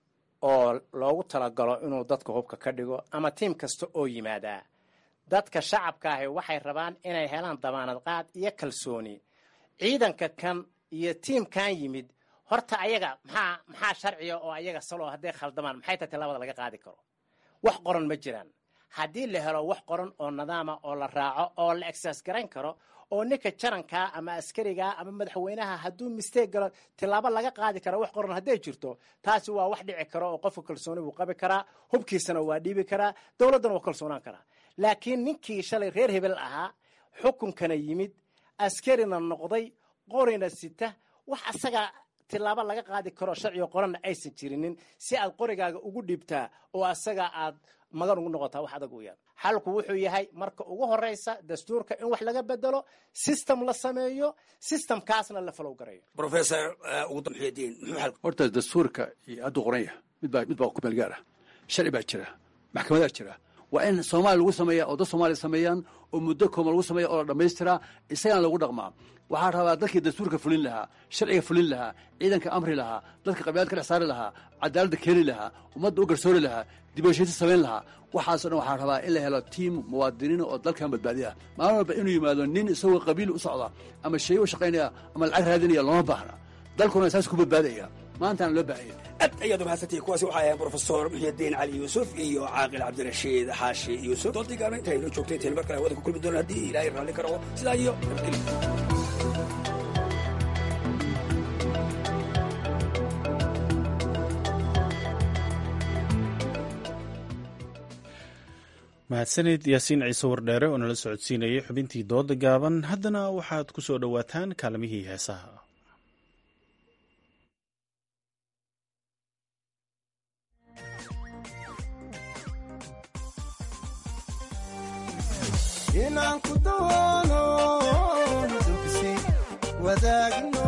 oo loogu talagalo inuu dadka hubka ka dhigo ama tiim kasta oo yimaadaa dadka shacabka ahi waxay rabaan inay helaan damaanad qaad iyo kalsooni ciidanka kan iyo tiimkan yimid horta ayaga maxaa maxaa sharciga oo ayaga saloo hadday khaldamaan maxay tahay tilaabada laga qaadi karo wax qoran ma jiraan haddii la helo wax qoran oo nidaama oo la raaco oo la egsaas garan karo oo ninka jarankaa ama askarigaa ama madaxweynaha hadduu misteeg galo tilaabo laga qaadi kara wax qoran hadday jirto taasi waa wax dhici karo oo qofka kalsooni buu qabi karaa hubkiisana waa dhiibi karaa dowladdana waa kalsoonaan karaa laakiin ninkii shalay reer hebel ahaa xukunkana yimid askarina noqday qorina sita wax asaga tilaabo laga qaadi karo sharciga qoranna aysan jirinin si aad qorigaaga ugu dhiibtaa oo asaga aad magan ugu noqotaa wax adag u yaan xalku wuxuu yahay marka ugu horeysa dastuurka in wax laga bedelo system la sameeyo systemkaasna la falow garayo professor ugudamuxuudiin muxuu xalku horta dastuurka iyo hadduu qoran yahay mid baa mid baa ku meel gaar ah sharci baa jira maxkamadaa jira waa in soomaaliya lagu sameeya oo dad soomaaliya sameeyaan oo muddo kooban lagu sameeya oo la dhammaystiraa isagana lagu dhaqmaa waxaa rabaa dadkii dastuurka fulin lahaa sharciga fulin lahaa ciidanka amri lahaa dadka qabiilad ka dhex saari lahaa cadaaladda keeni lahaa ummadda u garsoori lahaa dibashiisi samayn lahaa waxaasoo dhan waxaa rabaa in la helo tiim muwaadiniina oo dalkan badbaadiya maalin walba inuu yimaado nin isagoo qabiil u socda ama shay u shaqaynaya ama lacag raadinaya looma baahna dalkuna saas ku badbaadaya maantaana loo baahanya aad ayaad umahadsantihi kuwaasi waxaa ahayn profesor muxyidiin cali yuusuf iyo caaqil cabdirashiid xaashi yuusuf doontii gaarna intaynu joogtay intaynu mar kale hawada ku kulmi doona haddii ilaahay raalli ka rabo sidaa iyo nabadgelyo mahadsanid yaasiin ciise wardheere oo nala socodsiinayay xubintii dooda gaaban haddana waxaad ku soo dhowaataan kaalimihii heesaha inaan ku doono dugsi wadaagno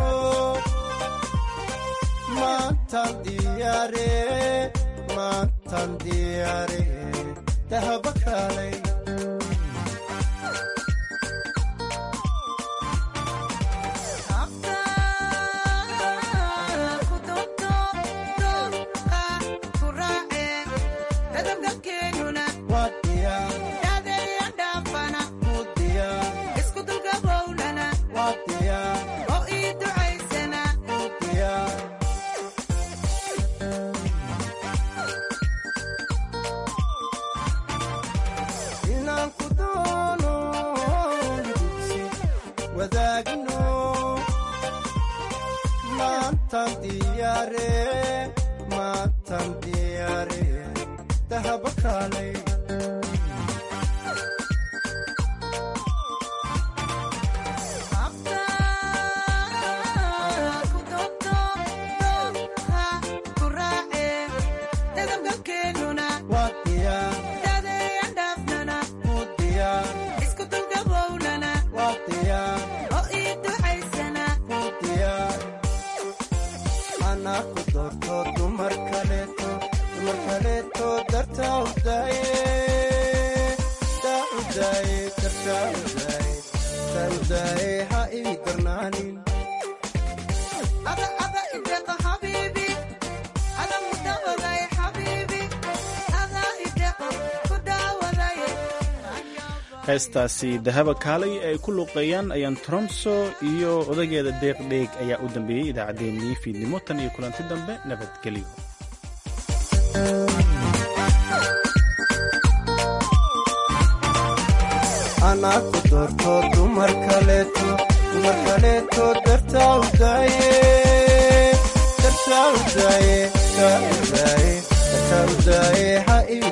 maantan diyaare maantan diyaare dahaba kaalay inaan ku doono dugsi wadaagno maantan diyaare maantan diyaare dahaba kaalay waa diyaar ku diyaar waa diyaar ku diyaar anaa ku doorto dumar kaleeto dumar kaleeto dartaa u daaye daa u daaye dartaa u daaye daa u daaye ha ii darnaanin heestaasi dahaba kaalay ay ku luuqeeyaan ayaan tromso iyo odageeda deeqdheeg ayaa u dambeeyey idaacaddeenii fiidnimo tan iyo kulanti dambe nabadgelyo anaa ku doorto dumar kaleeto dumar kaleeto dartaa u daaye dartaa u daaye daa u daaye dartaa u daaye ha ii